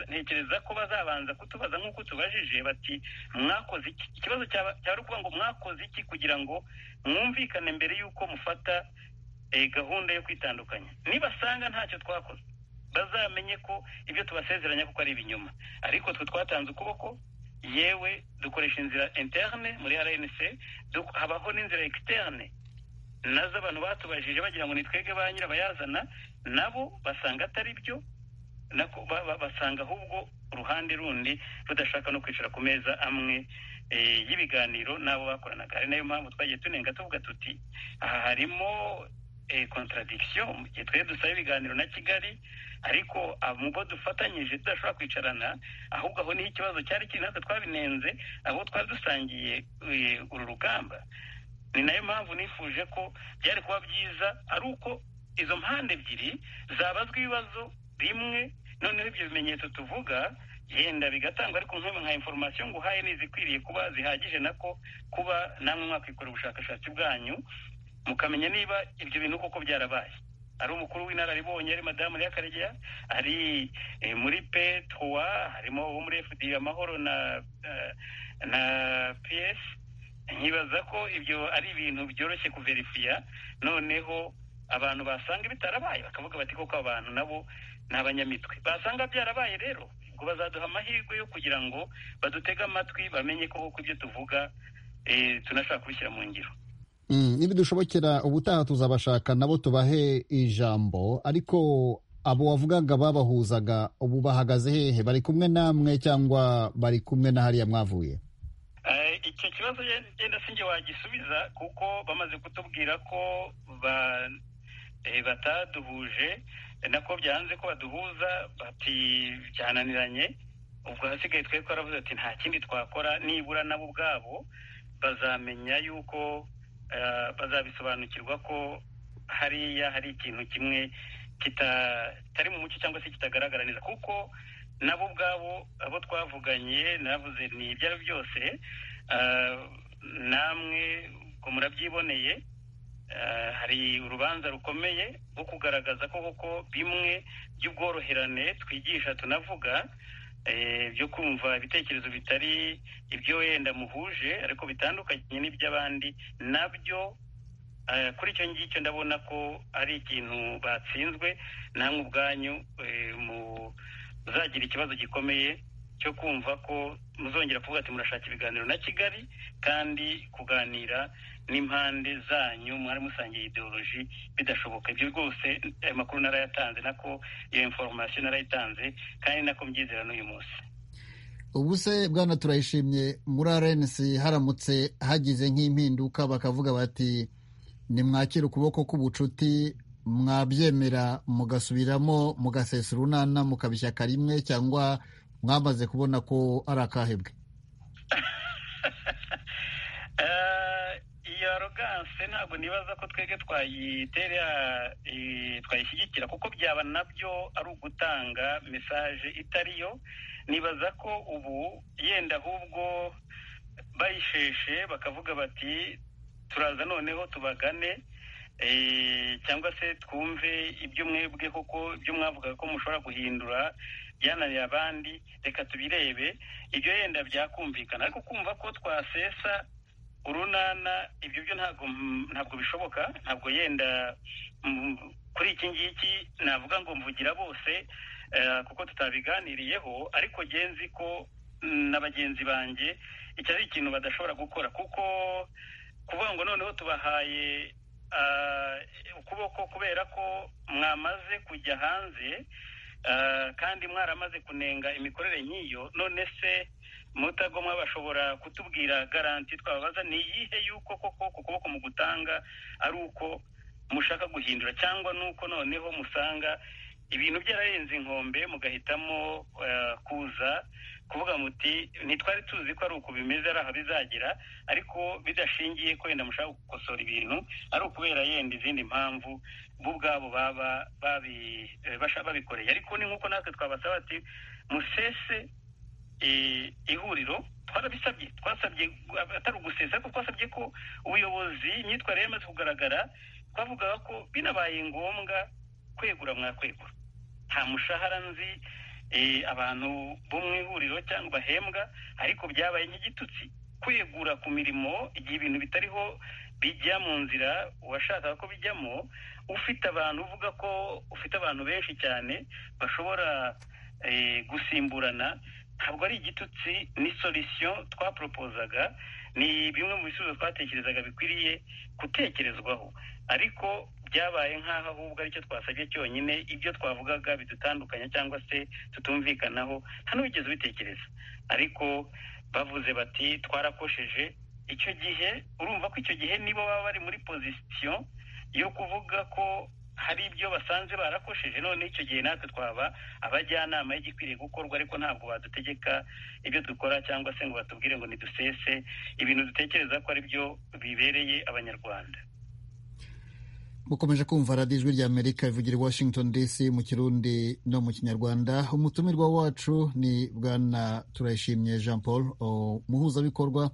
ntekereza ko bazabanza kutubaza nk'uko tubajije bati mwakoze iki ikibazo cyari ukuvuga ngo mwakoze iki kugira ngo mwumvikane mbere y'uko mufata gahunda yo kwitandukanya nibasanga ntacyo twakoze bazamenye ko ibyo tubasezeranya kuko ari ibinyoma ariko twe twatanze ukuboko yewe dukoresha inzira interne muri rnc habaho n'inzira externe nazo abantu batubajije bagira ngo ni twebwe ba nyirabayazana nabo basanga atari byo basanga ahubwo uruhande rundi rudashaka no kwicara ku meza amwe y'ibiganiro n'abo bakoranaga ari nayo mpamvu twagiye tunenga tuvuga tuti aha harimo contradiction mu gihe twe dusaba ibiganiro na kigali ariko ubwo dufatanyije tudashobora kwicarana ahubwo aho niho ikibazo cyari kiri natwe twabinenze abo twari dusangiye uru rugamba ni nayo mpamvu nifuje ko byari kuba byiza ari uko izo mpande ebyiri zabazwa ibibazo bimwe noneho ibyo bimenyetso tuvuga yenda bigatangwa ariko nka inforomasiyo ngo uhaye n'izikwiriye kuba zihagije nako kuba namwe mwakwikora ubushakashatsi bwanyu mukamenya niba ibyo bintu koko byarabaye ari umukuru w'inararibonye ari madamu y'akaregeya ari muri petuwa harimo uwo muri fdi amahoro na na piyesi nkibaza ko ibyo ari ibintu byoroshye kuverifiya noneho abantu basanga bitarabaye bakavuga bati koko abantu nabo ni abanyamitwe basanga byarabaye rero ubwo bazaduha amahirwe yo kugira ngo badutege amatwi bamenye koko ibyo tuvuga tunashaka kubishyira mu ngiro nibidushobokera ubutaha tuzabashaka nabo tubahe ijambo ariko abo wavugaga babahuzaga ubu bahagaze hehe bari kumwe namwe cyangwa bari kumwe na hariya mwavuye icyo kibazo genda sinjye wagisubiza kuko bamaze kutubwira ko bataduhuje nako byanze ko baduhuza bati byananiranye ubwo hasigaye twe twaravuze ati nta kindi twakora nibura nabo ubwabo bazamenya yuko bazabisobanukirwa ko hariya hari ikintu kimwe kitari mu mucyo cyangwa se kitagaragara neza kuko nabo ubwabo abo twavuganye navuze ni ibyo ari byose namwe ngo murabyiboneye hari urubanza rukomeye rwo kugaragaza ko koko bimwe by'ubworoherane twigisha tunavuga byo kumva ibitekerezo bitari ibyo wenda muhuje ariko bitandukanye n'iby'abandi nabyo kuri icyo ngicyo ndabona ko ari ikintu batsinzwe namwe ubwanyu muzagira ikibazo gikomeye cyo kumva ko muzongera kuvuga ati murashaka ibiganiro na kigali kandi kuganira n'impande zanyu mwari musangiye ideoloji bidashoboka ibyo rwose ayo makuru narayatanze nako iyo inforomasiyo narayitanze kandi nako mbyizera n'uyu munsi ubu se bwana turayishimye muri arenesi haramutse hagize nk'impinduka bakavuga bati nimwakire ukuboko k'ubucuti mwabyemera mugasubiramo mugasesa urunana mukaba ishyaka rimwe cyangwa mwamaze kubona ko ari akahebwe iyo aroganse ntabwo nibaza ko twebwe twayitera twayishyigikira kuko byaba nabyo ari ugutanga mesaje itari yo nibaza ko ubu yenda ahubwo bayisheshe bakavuga bati turaza noneho tubagane cyangwa se twumve ibyo mwebwe kuko ibyo mwavugaga ko mushobora guhindura byananiye abandi reka tubirebe ibyo yenda byakumvikana ariko kumva ko twasesa urunana ibyo byo ntabwo ntabwo bishoboka ntabwo yenda kuri iki ngiki navuga ngo mvugira bose kuko tutabiganiriyeho ariko genzi ko na bagenzi banjye iki ari ikintu badashobora gukora kuko kuvuga ngo noneho tubahaye ukuboko kubera ko mwamaze kujya hanze kandi mwaramaze kunenga imikorere nk'iyo none se mutagomwa bashobora kutubwira garanti twababaza ni iyihe y'uko koko ku kuboko mu gutanga ari uko mushaka guhindura cyangwa nuko noneho musanga ibintu byararenze inkombe mugahitamo kuza kuvuga muti ntitwari tuzi ko ari uku bimeze ari aha bizagera ariko bidashingiye ko wenda mushaka gukosora ibintu ari ukubera yenda izindi mpamvu bo ubwabo baba babikoreye ariko ni nk'uko natwe twabasaba ati musese ihuriro twarabisabye twasabye atari ugusesa ariko twasabye ko ubuyobozi imyitwarire yamaze kugaragara twavugaga ko binabaye ngombwa kwegura mwakwegura nta mushahara nzi abantu bo mu ihuriro cyangwa bahembwa ariko byabaye nk'igitutsi kwegura ku mirimo igihe ibintu bitariho bijya mu nzira uwashakaga ko bijyamo ufite abantu uvuga ko ufite abantu benshi cyane bashobora gusimburana ntabwo ari igitutsi ni solisiyo twaporopozaga ni bimwe mu bisubizo twatekerezaga bikwiriye gutekerezwaho ariko byabaye nk'aho ahubwo aricyo twasabye cyonyine ibyo twavugaga bidutandukanya cyangwa se tutumvikanaho nta n'uwigeze ubitekereza ariko bavuze bati twarakosheje icyo gihe urumva ko icyo gihe nibo baba bari muri pozisiyo yo kuvuga ko hari ibyo basanze barakosheje none icyo gihe natwe twaba abajyanama y'igikwiriye gukorwa ariko ntabwo badutegeka ibyo dukora cyangwa se ngo batubwire ngo nidusese ibintu dutekereza ko ari byo bibereye abanyarwanda mukomeje kumva radiyo ijwi rya amerika ivugira i washington dc mu kirundi no mu kinyarwanda umutumirwa wacu ni bwana turayishimye jean paul umuhuzabikorwa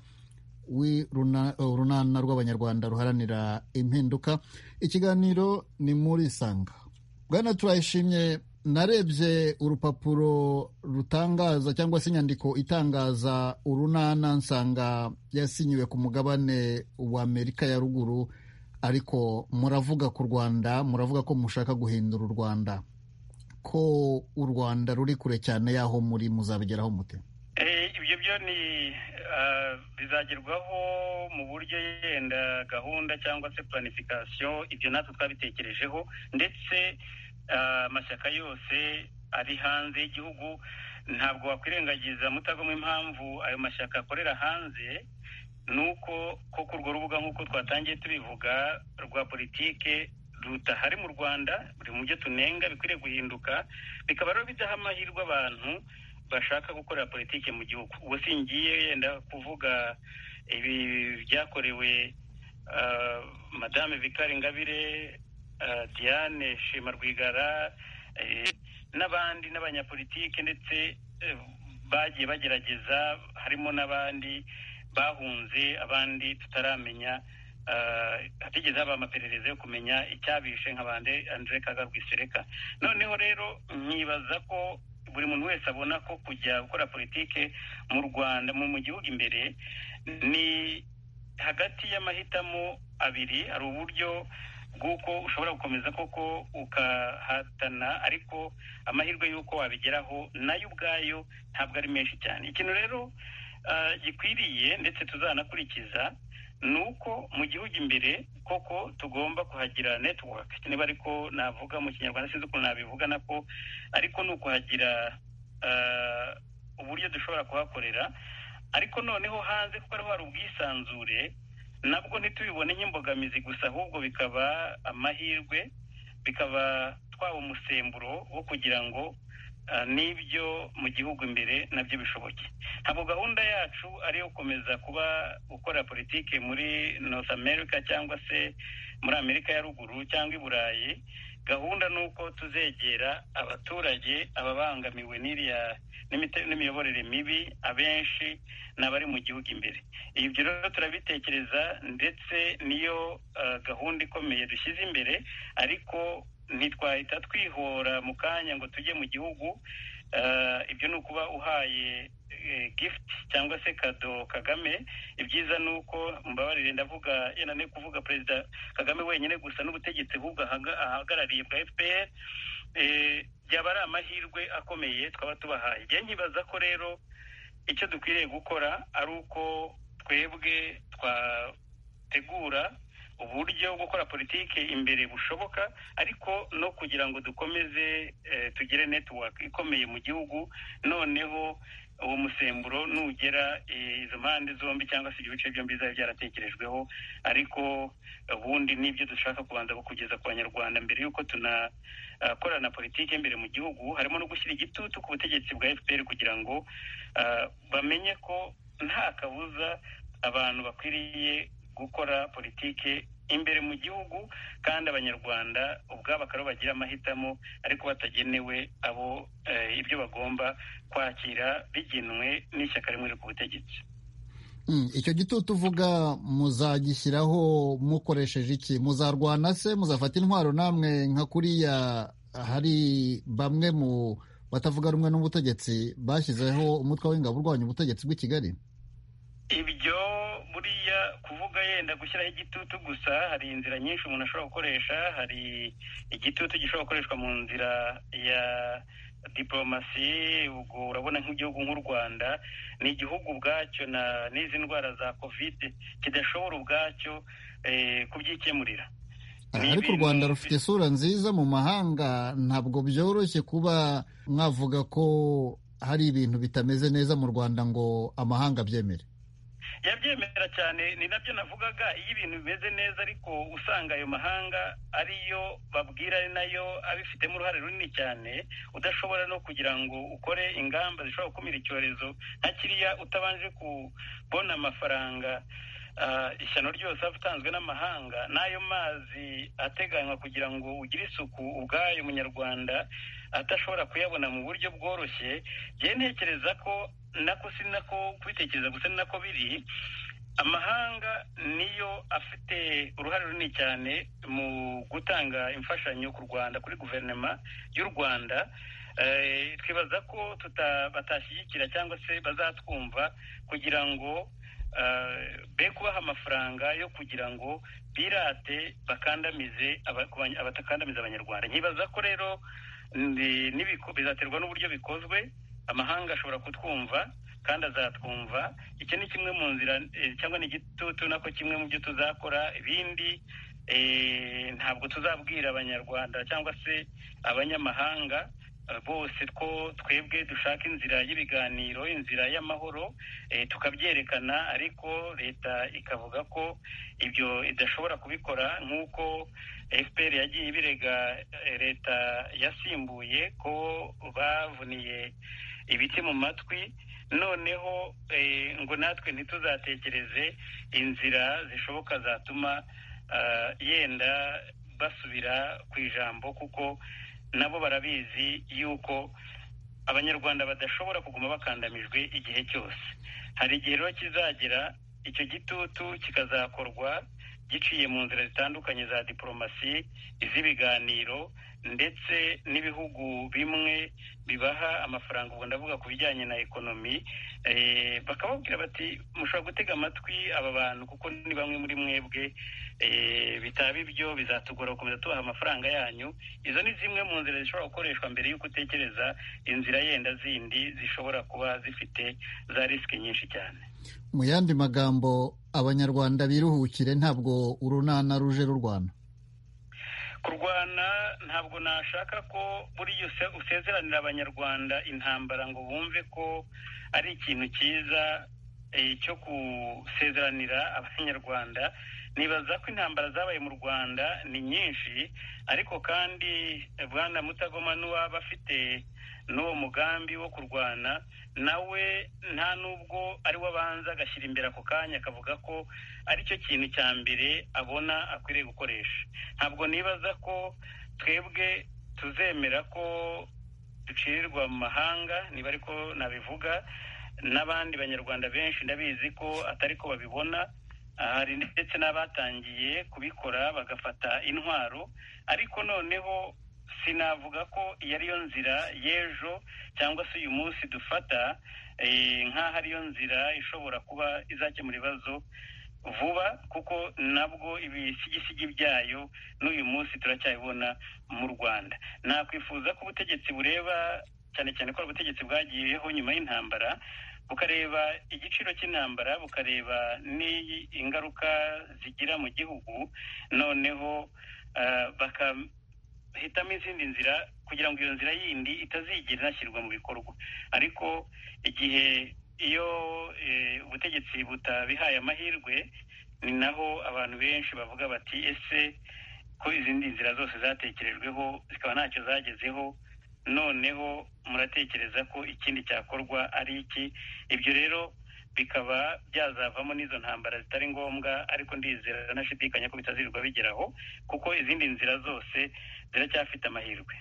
urunana rw'abanyarwanda ruharanira impinduka ikiganiro ni muri isanga bwana turayishimye narebye urupapuro rutangaza cyangwa se inyandiko itangaza urunana nsanga yasinyiwe ku mugabane wa amerika ya ruguru ariko muravuga ku rwanda muravuga ko mushaka guhindura u rwanda ko u rwanda ruri kure cyane y'aho muri muzabigeraho mute ibyo byo ni bizagerwaho mu buryo yenda gahunda cyangwa se planifikasiyo ibyo natwe twabitekerejeho ndetse amashyaka yose ari hanze y'igihugu ntabwo wakwirengagiza mutagamo impamvu ayo mashyaka akorera hanze ni uko koko urwo rubuga nk'uko twatangiye tubivuga rwa politike rudahari mu rwanda buri mu byo tunenga bikwiriye guhinduka bikaba rero bidaha amahirwe abantu bashaka gukorera politiki mu gihugu ubwo singiye yenda kuvuga ibi byakorewe madame Victoire ingabire diane shema rwigara n'abandi n'abanyapolitike ndetse bagiye bagerageza harimo n'abandi bahunze abandi tutaramenya hatigeze haba amaperereza yo kumenya icyabishe nka bande andre kagarwisereka noneho rero nkibaza ko buri muntu wese abona ko kujya gukora politike mu rwanda mu gihugu imbere ni hagati y'amahitamo abiri hari uburyo bw'uko ushobora gukomeza koko ukahatana ariko amahirwe y'uko wabigeraho nayo ubwayo ntabwo ari menshi cyane ikintu rero gikwiriye ndetse tuzanakurikiza ni uko mu gihugu imbere koko tugomba kuhagira netiwaka niba ariko navuga mu kinyarwanda sinzi ukuntu nabivuga nako ariko ni ukuhagira uburyo dushobora kuhakorera ariko noneho hanze kuko ariho hari ubwisanzure nabwo ntitubibone nk'imbogamizi gusa ahubwo bikaba amahirwe bikaba twaba umusemburo wo kugira ngo n'ibyo mu gihugu imbere nabyo bishoboke ntabwo gahunda yacu ari iyo gukomeza kuba gukora politiki muri north america cyangwa se muri amerika ya ruguru cyangwa i burayi gahunda ni uko tuzegera abaturage ababangamiwe n'iriya n'imiyoborere mibi abenshi ni abari mu gihugu imbere ibyo rero turabitekereza ndetse niyo gahunda ikomeye dushyize imbere ariko ntitwahita twihora mu kanya ngo tujye mu gihugu ibyo ni ukuba uhaye gifuti cyangwa se kado kagame ibyiza ni uko mbabarire ndavuga yananiye kuvuga perezida kagame wenyine gusa n'ubutegetsi ahubwo ahagarariye bwa fpr byaba ari amahirwe akomeye twaba tubahaye njye nkibaza ko rero icyo dukwiriye gukora ari uko twebwe twategura uburyo bwo gukora politiki imbere bushoboka ariko no kugira ngo dukomeze tugire netiwaka ikomeye mu gihugu noneho uwo musemburo nugera izo mpande zombi cyangwa se ibyo bice byombi bizaba byaratekerejweho ariko ubundi n'ibyo dushaka kubanza kugeza ku banyarwanda mbere y'uko tunakorana politiki imbere mu gihugu harimo no gushyira igitutu ku butegetsi bwa fpr kugira ngo bamenye ko nta kabuza abantu bakwiriye gukora politiki imbere mu gihugu kandi abanyarwanda ubwabo akaba bagira amahitamo ariko batagenewe abo ibyo bagomba kwakira bigenwe n'ishyaka rimwe ku butegetsi icyo gitutu uvuga muzagishyiraho mukoresheje iki muzarwana se muzafata intwaro namwe nka kuriya hari bamwe mu batavuga rumwe n'ubutegetsi bashyizeho umutwe w'ingabo urwanya ubutegetsi bw'i kigali ibyo buriya kuvuga yenda gushyiraho igitutu gusa hari inzira nyinshi umuntu ashobora gukoresha hari igitutu gishobora gukoreshwa mu nzira ya diporomasi ubwo urabona nk'igihugu nk'u rwanda ni igihugu ubwacyo n'izi ndwara za kovide kidashobora ubwacyo kubyikemurira ariko u rwanda rufite isura nziza mu mahanga ntabwo byoroshye kuba mwavuga ko hari ibintu bitameze neza mu rwanda ngo amahanga abyemere yabyemera cyane ni nabyo navugaga iyo ibintu bimeze neza ariko usanga ayo mahanga ariyo babwira ari nayo abifitemo uruhare runini cyane udashobora no kugira ngo ukore ingamba zishobora gukumira icyorezo nka kiriya utabanje kubona amafaranga ishyano ryose aba atanzwe n'amahanga n'ayo mazi ateganywa kugira ngo ugire isuku ubwayo munyarwanda atashobora kuyabona mu buryo bworoshye njye ntekereza ko nako si nako kubitekereza gusa ni nako biri amahanga niyo afite uruhare runini cyane mu gutanga imfashanyo ku rwanda kuri guverinoma y'u rwanda twibaza ko batashyigikira cyangwa se bazatwumva kugira ngo be kubaha amafaranga yo kugira ngo birate bakandamize abatakandamiza abanyarwanda nkibaza ko rero bizaterwa n'uburyo bikozwe amahanga ashobora kutwumva kandi azatwumva iki ni kimwe mu nzira cyangwa ni igitutu nako kimwe mu byo tuzakora ibindi ntabwo tuzabwira abanyarwanda cyangwa se abanyamahanga bose ko twebwe dushaka inzira y'ibiganiro inzira y'amahoro tukabyerekana ariko leta ikavuga ko ibyo idashobora kubikora nk'uko fpr yagiye ibirega leta yasimbuye ko bavuniye ibiti mu matwi noneho ngo natwe ntituzatekereze inzira zishoboka zatuma yenda basubira ku ijambo kuko nabo barabizi yuko abanyarwanda badashobora kuguma bakandamijwe igihe cyose hari igihe rero kizagera icyo gitutu kikazakorwa giciye mu nzira zitandukanye za diporomasi iz'ibiganiro ndetse n'ibihugu bimwe bibaha amafaranga ubwo ndavuga ku bijyanye na ekonomi bakababwira bati mushobora gutega amatwi aba bantu kuko ni bamwe muri mwebwe bitaba ibyo bizatugora gukomeza tubaha amafaranga yanyu izo ni zimwe mu nzira zishobora gukoreshwa mbere y'uko utekereza inzira yenda zindi zishobora kuba zifite za risike nyinshi cyane mu yandi magambo abanyarwanda biruhukire ntabwo urunana ruje rurwana kurwana ntabwo nashaka ko buriya usezeranira abanyarwanda intambara ngo bumve ko ari ikintu cyiza cyo gusezeranira abanyarwanda nibaza ko intambara zabaye mu rwanda ni nyinshi ariko kandi bwana mutagoma n'uwaba afite n'uwo mugambi wo kurwana nawe nta n'ubwo ari we abanza agashyira imbere ako kanya akavuga ko aricyo kintu cya mbere abona akwiriye gukoresha ntabwo nibaza ko twebwe tuzemera ko ducirirwa mu mahanga niba ariko nabivuga n'abandi banyarwanda benshi ndabizi ko atari ko babibona hari ndetse n'abatangiye kubikora bagafata intwaro ariko noneho sinavuga ko iyo ariyo nzira y'ejo cyangwa se uyu munsi dufata nk'aho ariyo nzira ishobora kuba izakemura ibibazo vuba kuko nabwo ibisigisigi byayo n'uyu munsi turacyabibona mu rwanda nakwifuza ko ubutegetsi bureba cyane cyane ko ari ubutegetsi bwagiyeho nyuma y'intambara bukareba igiciro cy'intambara bukareba n'ingaruka zigira mu gihugu noneho bakahitamo izindi nzira kugira ngo iyo nzira yindi itazigera inashyirwa mu bikorwa ariko igihe iyo ubutegetsi butabihaye amahirwe ni naho abantu benshi bavuga bati ese ko izindi nzira zose zatekerejweho zikaba ntacyo zagezeho noneho muratekereza ko ikindi cyakorwa ari iki ibyo rero bikaba byazavamo n'izo ntambara zitari ngombwa ariko ndizera nashidikanya ko bitazirirwa bigeraho kuko izindi nzira zose ziracyafite amahirwe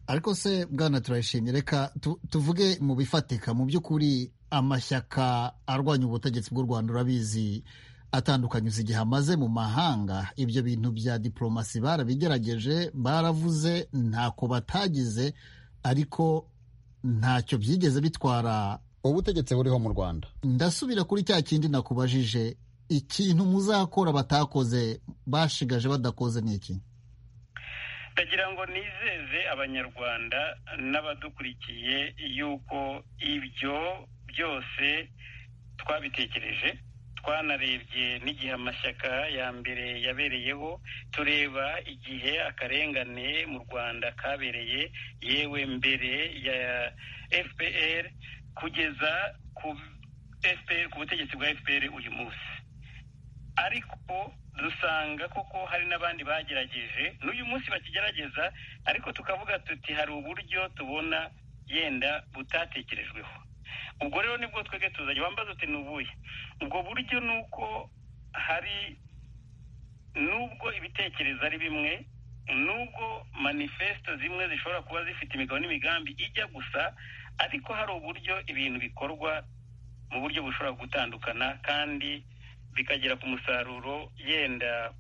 ariko se bwana turayishimye reka tuvuge mu bifatika mu by'ukuri amashyaka arwanya ubutegetsi bw'u rwanda urabizi atandukanye uzi igihe amaze mu mahanga ibyo bintu bya diporomasi barabigerageje baravuze ntako batagize ariko ntacyo byigeze bitwara ubutegetsi buriho mu rwanda ndasubira kuri cya kindi nakubajije ikintu muzakora batakoze bashigaje badakoze ni iki ndagira ngo nizeze abanyarwanda n'abadukurikiye yuko ibyo byose twabitekereje twanarebye n'igihe amashyaka ya mbere yabereyeho tureba igihe akarengane mu rwanda kabereye yewe mbere ya fpr kugeza ku fpr ku butegetsi bwa fpr uyu munsi ariko dusanga koko hari n'abandi bagerageje n'uyu munsi bakigerageza ariko tukavuga tuti hari uburyo tubona yenda butatekerejweho ubwo rero nibwo twebwe tuzanye bambaza uti ni ubuye ubwo buryo ni uko hari nubwo ibitekerezo ari bimwe nubwo manifesito zimwe zishobora kuba zifite imigabo n'imigambi ijya gusa ariko hari uburyo ibintu bikorwa mu buryo bushobora gutandukana kandi bikagera ku musaruro yenda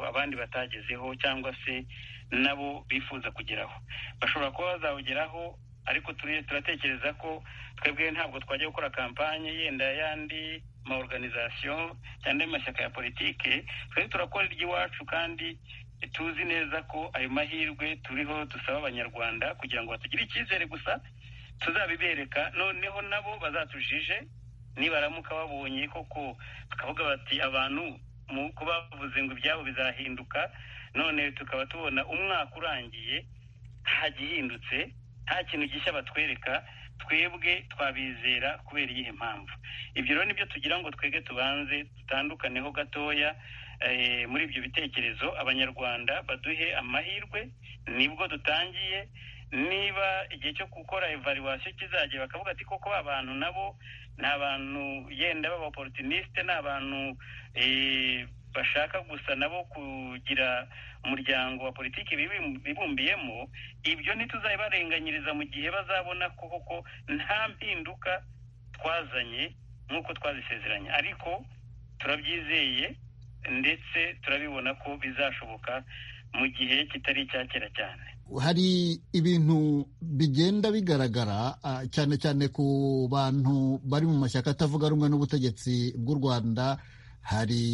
abandi batagezeho cyangwa se nabo bifuza kugeraho bashobora kuba bazawugeraho ariko turatekereza ko twebwe ntabwo twajya gukora kampanye yenda y'andi maorganizasiyo cyangwa amashyaka ya politike twebwe turakora iry'iwacu kandi tuzi neza ko ayo mahirwe turiho dusaba abanyarwanda kugira ngo batugire icyizere gusa tuzabibereka noneho nabo bazatujije nibaramuka babonye koko bakavuga bati abantu mu bavuze ngo ibyabo bizahinduka none tukaba tubona umwaka urangiye hagihindutse nta kintu gishya batwereka twebwe twabizera kubera iyihe mpamvu ibyo rero nibyo tugira ngo twebwe tubanze dutandukaneho gatoya muri ibyo bitekerezo abanyarwanda baduhe amahirwe nibwo dutangiye niba igihe cyo gukora evaluwasiyo kizajya bakavuga ati koko abantu nabo ni abantu yenda b'abaporutinisite ni abantu bashaka gusa nabo kugira umuryango wa politiki bibumbiyemo ibyo ntituzabibarenganyiriza mu gihe bazabona ko koko nta mpinduka twazanye nk'uko twazisezeranye ariko turabyizeye ndetse turabibona ko bizashoboka mu gihe kitari icya kera cyane hari ibintu bigenda bigaragara cyane cyane ku bantu bari mu mashyaka atavuga rumwe n'ubutegetsi bw'u rwanda hari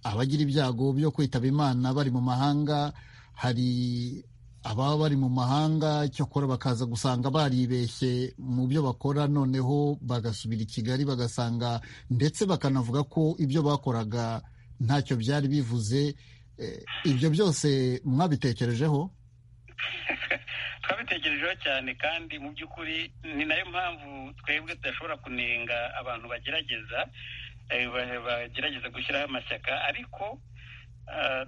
abagira ibyago byo kwitaba imana bari mu mahanga hari ababa bari mu mahanga cyakora bakaza gusanga baribeshye mu byo bakora noneho bagasubira i kigali bagasanga ndetse bakanavuga ko ibyo bakoraga ntacyo byari bivuze ibyo byose mwabitekerejeho twabitekerejeho cyane kandi mu by'ukuri ni nayo mpamvu twebwe tudashobora kunenga abantu bagerageza bagerageza gushyiraho amashyaka ariko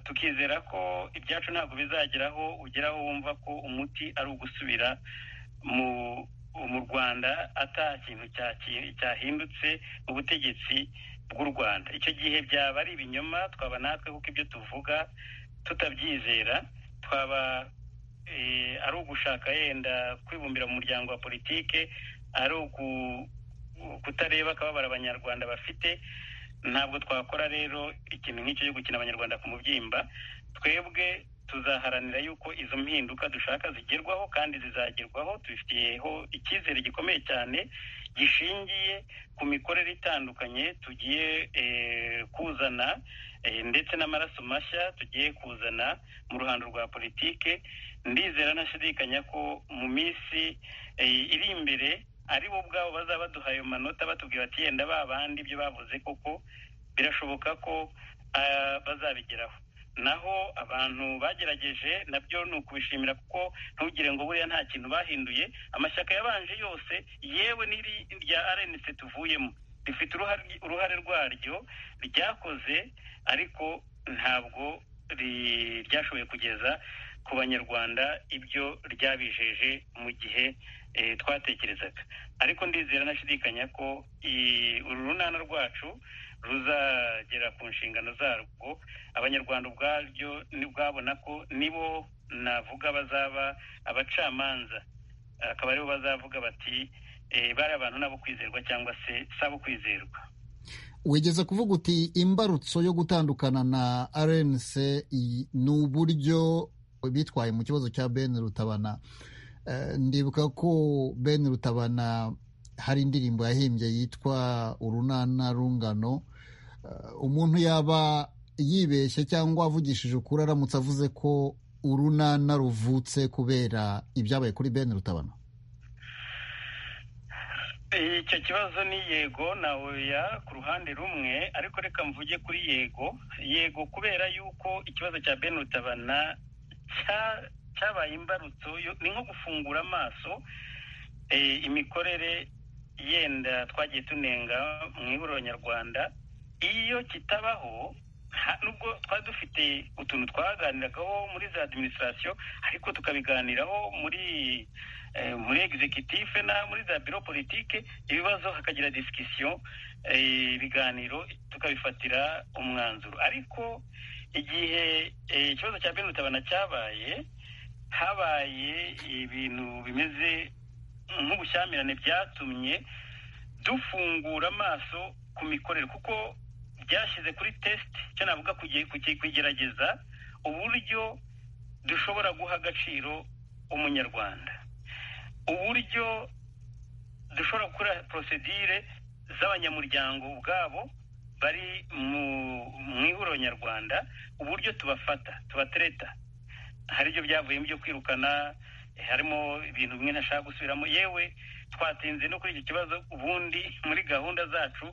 tukizera ko ibyacu ntabwo bizageraho ugeraho wumva ko umuti ari ugusubira mu rwanda ata kintu cyahindutse mu butegetsi bw'u rwanda icyo gihe byaba ari ibinyoma twaba natwe kuko ibyo tuvuga tutabyizera twaba ari ugushaka yenda kwibumbira mu muryango wa politike ari kutareba akababara abanyarwanda bafite ntabwo twakora rero ikintu nk'icyo cyo gukina abanyarwanda ku mubyimba twebwe tuzaharanira yuko izo mpinduka dushaka zigerwaho kandi zizagerwaho tubifitiyeho icyizere gikomeye cyane gishingiye ku mikorere itandukanye tugiye kuzana ndetse n'amaraso mashya tugiye kuzana mu ruhando rwa politike ndizera ntashidikanya ko mu minsi iri imbere ari bo ubwabo bazaba baduha ayo manota batubwira bati yenda ba bandi ibyo bavuze koko birashoboka ko bazabigeraho naho abantu bagerageje nabyo ni ukubishimira kuko ntugire ngo buriya nta kintu bahinduye amashyaka yabanje yose yewe n'iri rya arenise tuvuyemo rifite uruhare rwaryo ryakoze ariko ntabwo ryashoboye kugeza ku banyarwanda ibyo ryabijeje mu gihe twatekerezaga ariko ndizera nashidikanya ko uru runana rwacu ruzagera ku nshingano zarwo abanyarwanda ubwaryo ntibwabona ko nibo navuga bazaba abacamanza akaba aribo bazavuga bati bari abantu n'abo kwizerwa cyangwa se si abo kwizerwa wigeze kuvuga uti imbarutso yo gutandukana na rnc ni uburyo bitwaye mu kibazo cya ben rutabana ndibuka ko ben rutabana hari indirimbo yahimbye yitwa urunana rungano umuntu yaba yibeshye cyangwa avugishije ukuri aramutse avuze ko urunana ruvutse kubera ibyabaye kuri ben rutabana icyo kibazo ni yego nawe ku ruhande rumwe ariko reka mvuge kuri yego yego kubera yuko ikibazo cya ben rutabana cyabaye imbarutso ni nko gufungura amaso imikorere yenda twagiye tunenga mu ihuriro nyarwanda iyo kitabaho nubwo twari dufite utuntu twaganiragaho muri za adiminisitirasiyo ariko tukabiganiraho muri muri egizekitife na muri za biro politike ibibazo hakagira disikisiyo ibiganiro tukabifatira umwanzuro ariko igihe ikibazo cya ben rutabana cyabaye habaye ibintu bimeze nk'ubushyamirane byatumye dufungura amaso ku mikorere kuko byashyize kuri tesite icyo navuga kugerageza uburyo dushobora guha agaciro umunyarwanda uburyo dushobora gukora porosedire z'abanyamuryango ubwabo bari mu ihuriro nyarwanda uburyo tubafata tubatereta hari ibyo byavuyemo byo kwirukana harimo ibintu bimwe ntashaka gusubiramo yewe twatinze no kuri icyo kibazo ubundi muri gahunda zacu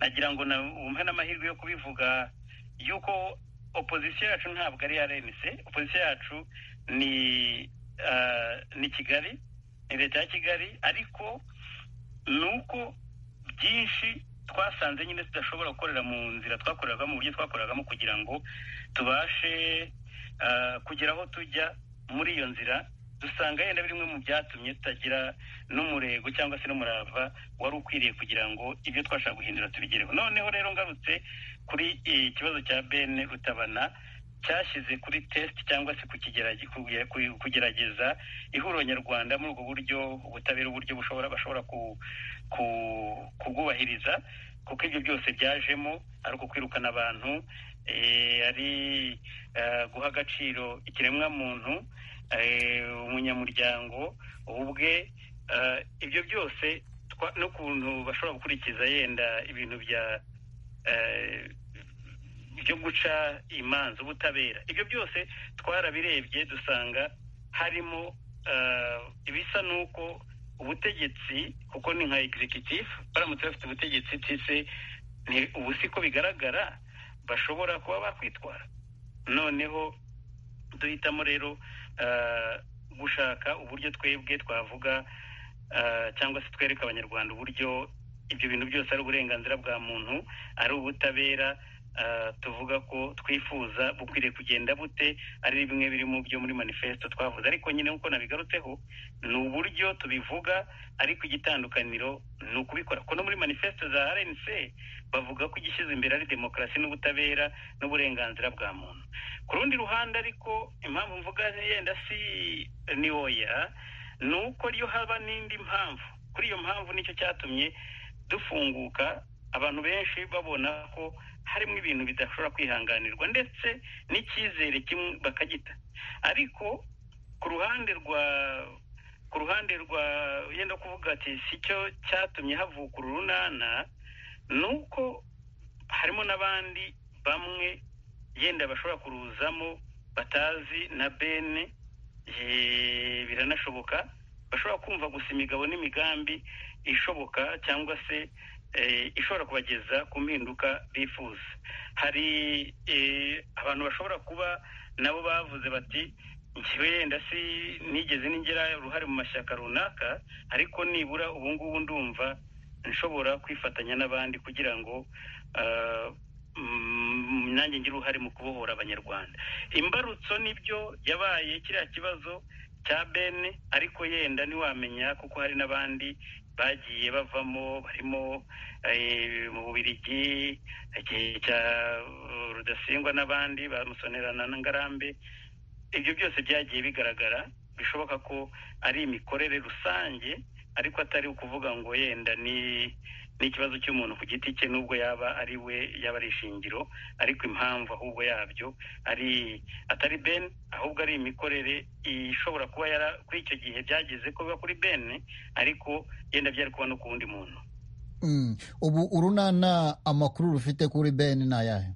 nagira ngo wumve n'amahirwe yo kubivuga y'uko opozisiyo yacu ntabwo ari iya renise opozisiyo yacu ni ni kigali ni leta ya kigali ariko ni uko byinshi twasanze nyine tudashobora gukorera mu nzira twakoreragamo uburyo twakoreragamo kugira ngo tubashe kugera aho tujya muri iyo nzira dusanga yenda bimwe mu byatumye tutagira n'umurego cyangwa se n'umurava wari ukwiriye kugira ngo ibyo twashaka guhindura tubigereho noneho rero ngarutse kuri ikibazo cya ben rutabana cyashyize kuri tesite cyangwa se kugerageza ihuriro nyarwanda muri ubwo buryo ubutabera uburyo bushobora bashobora kubwubahiriza kuko ibyo byose byajemo ari uko kwirukana abantu ari guha agaciro ikiremwamuntu umunyamuryango ubwe ibyo byose n'ukuntu bashobora gukurikiza yenda ibintu bya byo guca imanza ubutabera ibyo byose twarabirebye dusanga harimo ibisa n'uko ubutegetsi kuko ni nka egizekitifu baramutse bafite ubutegetsi tise ubu siko bigaragara bashobora kuba bakwitwara noneho duhitamo rero gushaka uburyo twebwe twavuga cyangwa se twereka abanyarwanda uburyo ibyo bintu byose ari uburenganzira bwa muntu ari ubutabera tuvuga ko twifuza bukwiriye kugenda bute ari bimwe biri mu byo muri manifesto twavuze ariko nyine nk'uko nabigarutseho ni uburyo tubivuga ariko igitandukaniro ni ukubikora kuko no muri manifesto za rnc bavuga ko igishyize imbere ari demokarasi n'ubutabera n'uburenganzira bwa muntu ku rundi ruhande ariko impamvu mvuga yenda si ni oya ni uko ryo haba n'indi mpamvu kuri iyo mpamvu nicyo cyatumye dufunguka abantu benshi babona ko harimo ibintu bidashobora kwihanganirwa ndetse n'icyizere kimwe bakagita ariko ku ruhande rwa ku ruhande rwa yenda kuvuga ati si cyo cyatumye havuka uru runana ni uko harimo n'abandi bamwe yenda bashobora kuruzamo batazi na bene eh, biranashoboka bashobora kumva gusa imigabo n'imigambi ishoboka cyangwa se eh, ishobora kubageza ku mpinduka bifuza hari eh, abantu bashobora kuba nabo bavuze bati njyewe yenda si nigeze ningira uruhare mu mashyaka runaka ariko nibura ubu ngubu ndumva nshobora kwifatanya n'abandi kugira ngo ah, mm, nanjye ngire uruhare mu kubohora abanyarwanda imbarutso nibyo yabaye kiriya kibazo cya bene ariko yenda ntiwamenya kuko hari n'abandi bagiye bavamo barimo eh, mu bubirigi igihe cya eh, rudasingwa n'abandi ba musonerana na ngarambe ibyo byose byagiye bigaragara bishoboka ko ari imikorere rusange ariko atari ukuvuga ngo yenda ni n'ikibazo cy'umuntu ku giti cye nubwo yaba ari we yaba ari ishingiro ariko impamvu ahubwo yabyo ari atari ben ahubwo ari imikorere ishobora kuba yara kuri icyo gihe byageze ko biba kuri ben ariko yenda byari kuba no ku wundi muntu Mm. ubu urunana amakuru rufite kuri bene ni ayahe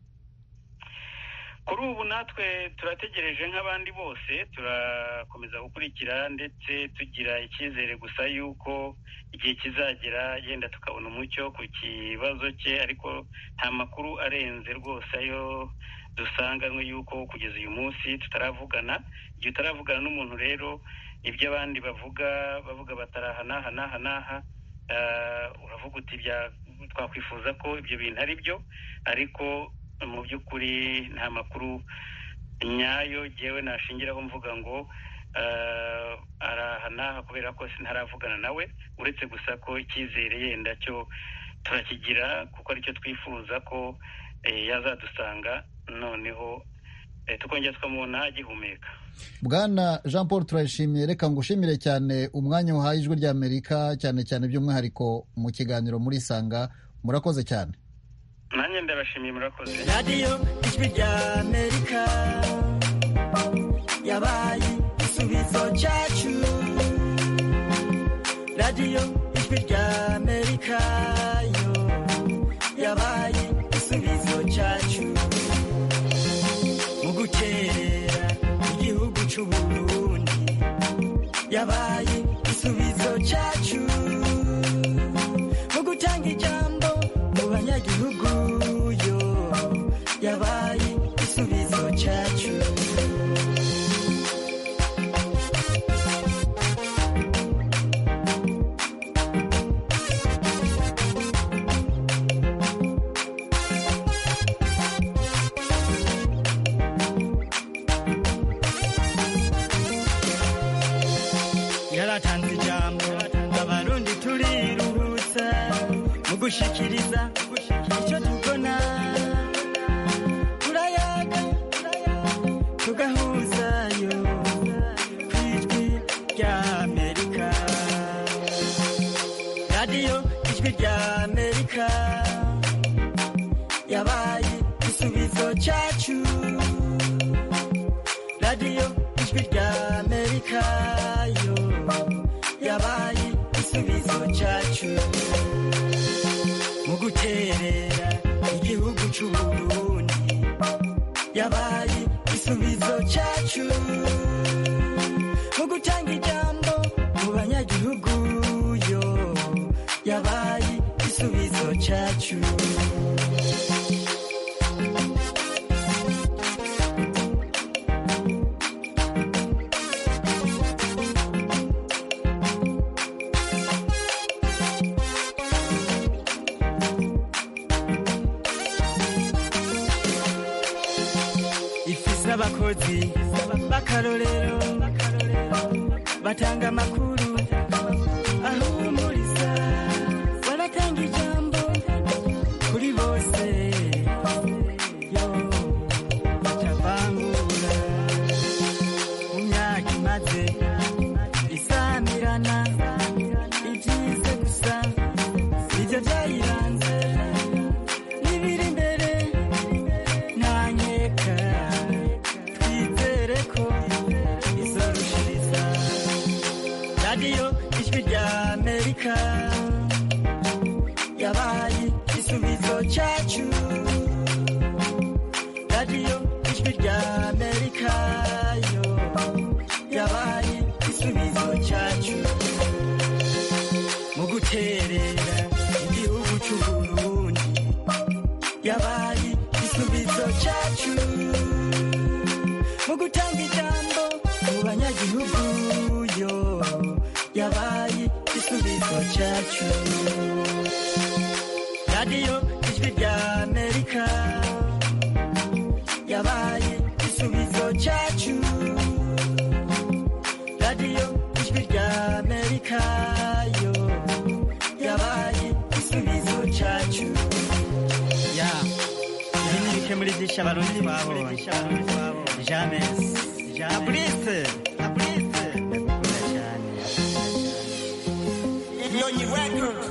kuri ubu natwe turategereje nk'abandi bose turakomeza gukurikira ndetse tugira icyizere gusa yuko igihe kizagera yenda tukabona umucyo ku kibazo cye ariko nta makuru arenze rwose ayo dusanganywe yuko kugeza uyu munsi tutaravugana igihe utaravugana n'umuntu rero ibyo abandi bavuga bavuga batari aha n'aha n'aha n'aha ah, uravuga uti bya- twakwifuza ko ibyo bintu ari byo ariko mu by'ukuri nta makuru nyayo yewe nashingiraho mvuga ngo eh, araha n'aha kubera ko sintaravugana nawe uretse gusa ko icyizere yenda cyo turakigira kuko aricyo twifuza ko eh, yazadusanga noneho eh, tukongera tukamubona agihumeka bwana jean paul turayishimiye reka ngushimire cyane umwanya wahaye ijwi ry'amerika cyane cyane by'umwihariko mu kiganiro muri sanga murakoze cyane nanjye ndabashimiye murakoze radiyo ijwi rya amerika yabaye igisubizo cyacu radiyo ijwi rya amerika yo yabaye igisubizo cyacu mu gukerera igihugu cy'u Burundi yabaye igisubizo cyacu mu gutanga ijambo mu banyagihugu yo yabaye igisubizo cyacu yaratanze ijambo abarundi turiruhutsa mu gushikiriza icyo tubona turayaga tugahuzayo ku ijwi rya amerika radiyo ijwi rya amerika yabaye igisubizo cyacu radiyo ijwi rya amerika yo yabaye igisubizo cyacu mu guterera igihugu cy'u Burundi yabaye igisubizo cyacu mu gutanga ijambo mu banyagihugu yo yabaye igisubizo cyacu ifise abakozi b'akarorero batanga amakuru ahumuriza baratanga ijambo kuri bose yo batavangura mu myaka imaze isamirana ibyize gusa ibyo byayiranze n'ibiri imbere ntanyeka twizere ko izorushiriza radiyo n'ibizo cyacu mu gutanga ijambo mu banyagihugu yo yabaye igisubizo cyacu radiyo ijwi rya amerika yabaye igisubizo cyacu radiyo ijwi rya amerika yo yabaye igisubizo cyacu ya ibi ni bike muri byinshi abarundi twabonye james abulise abulise inyonyi records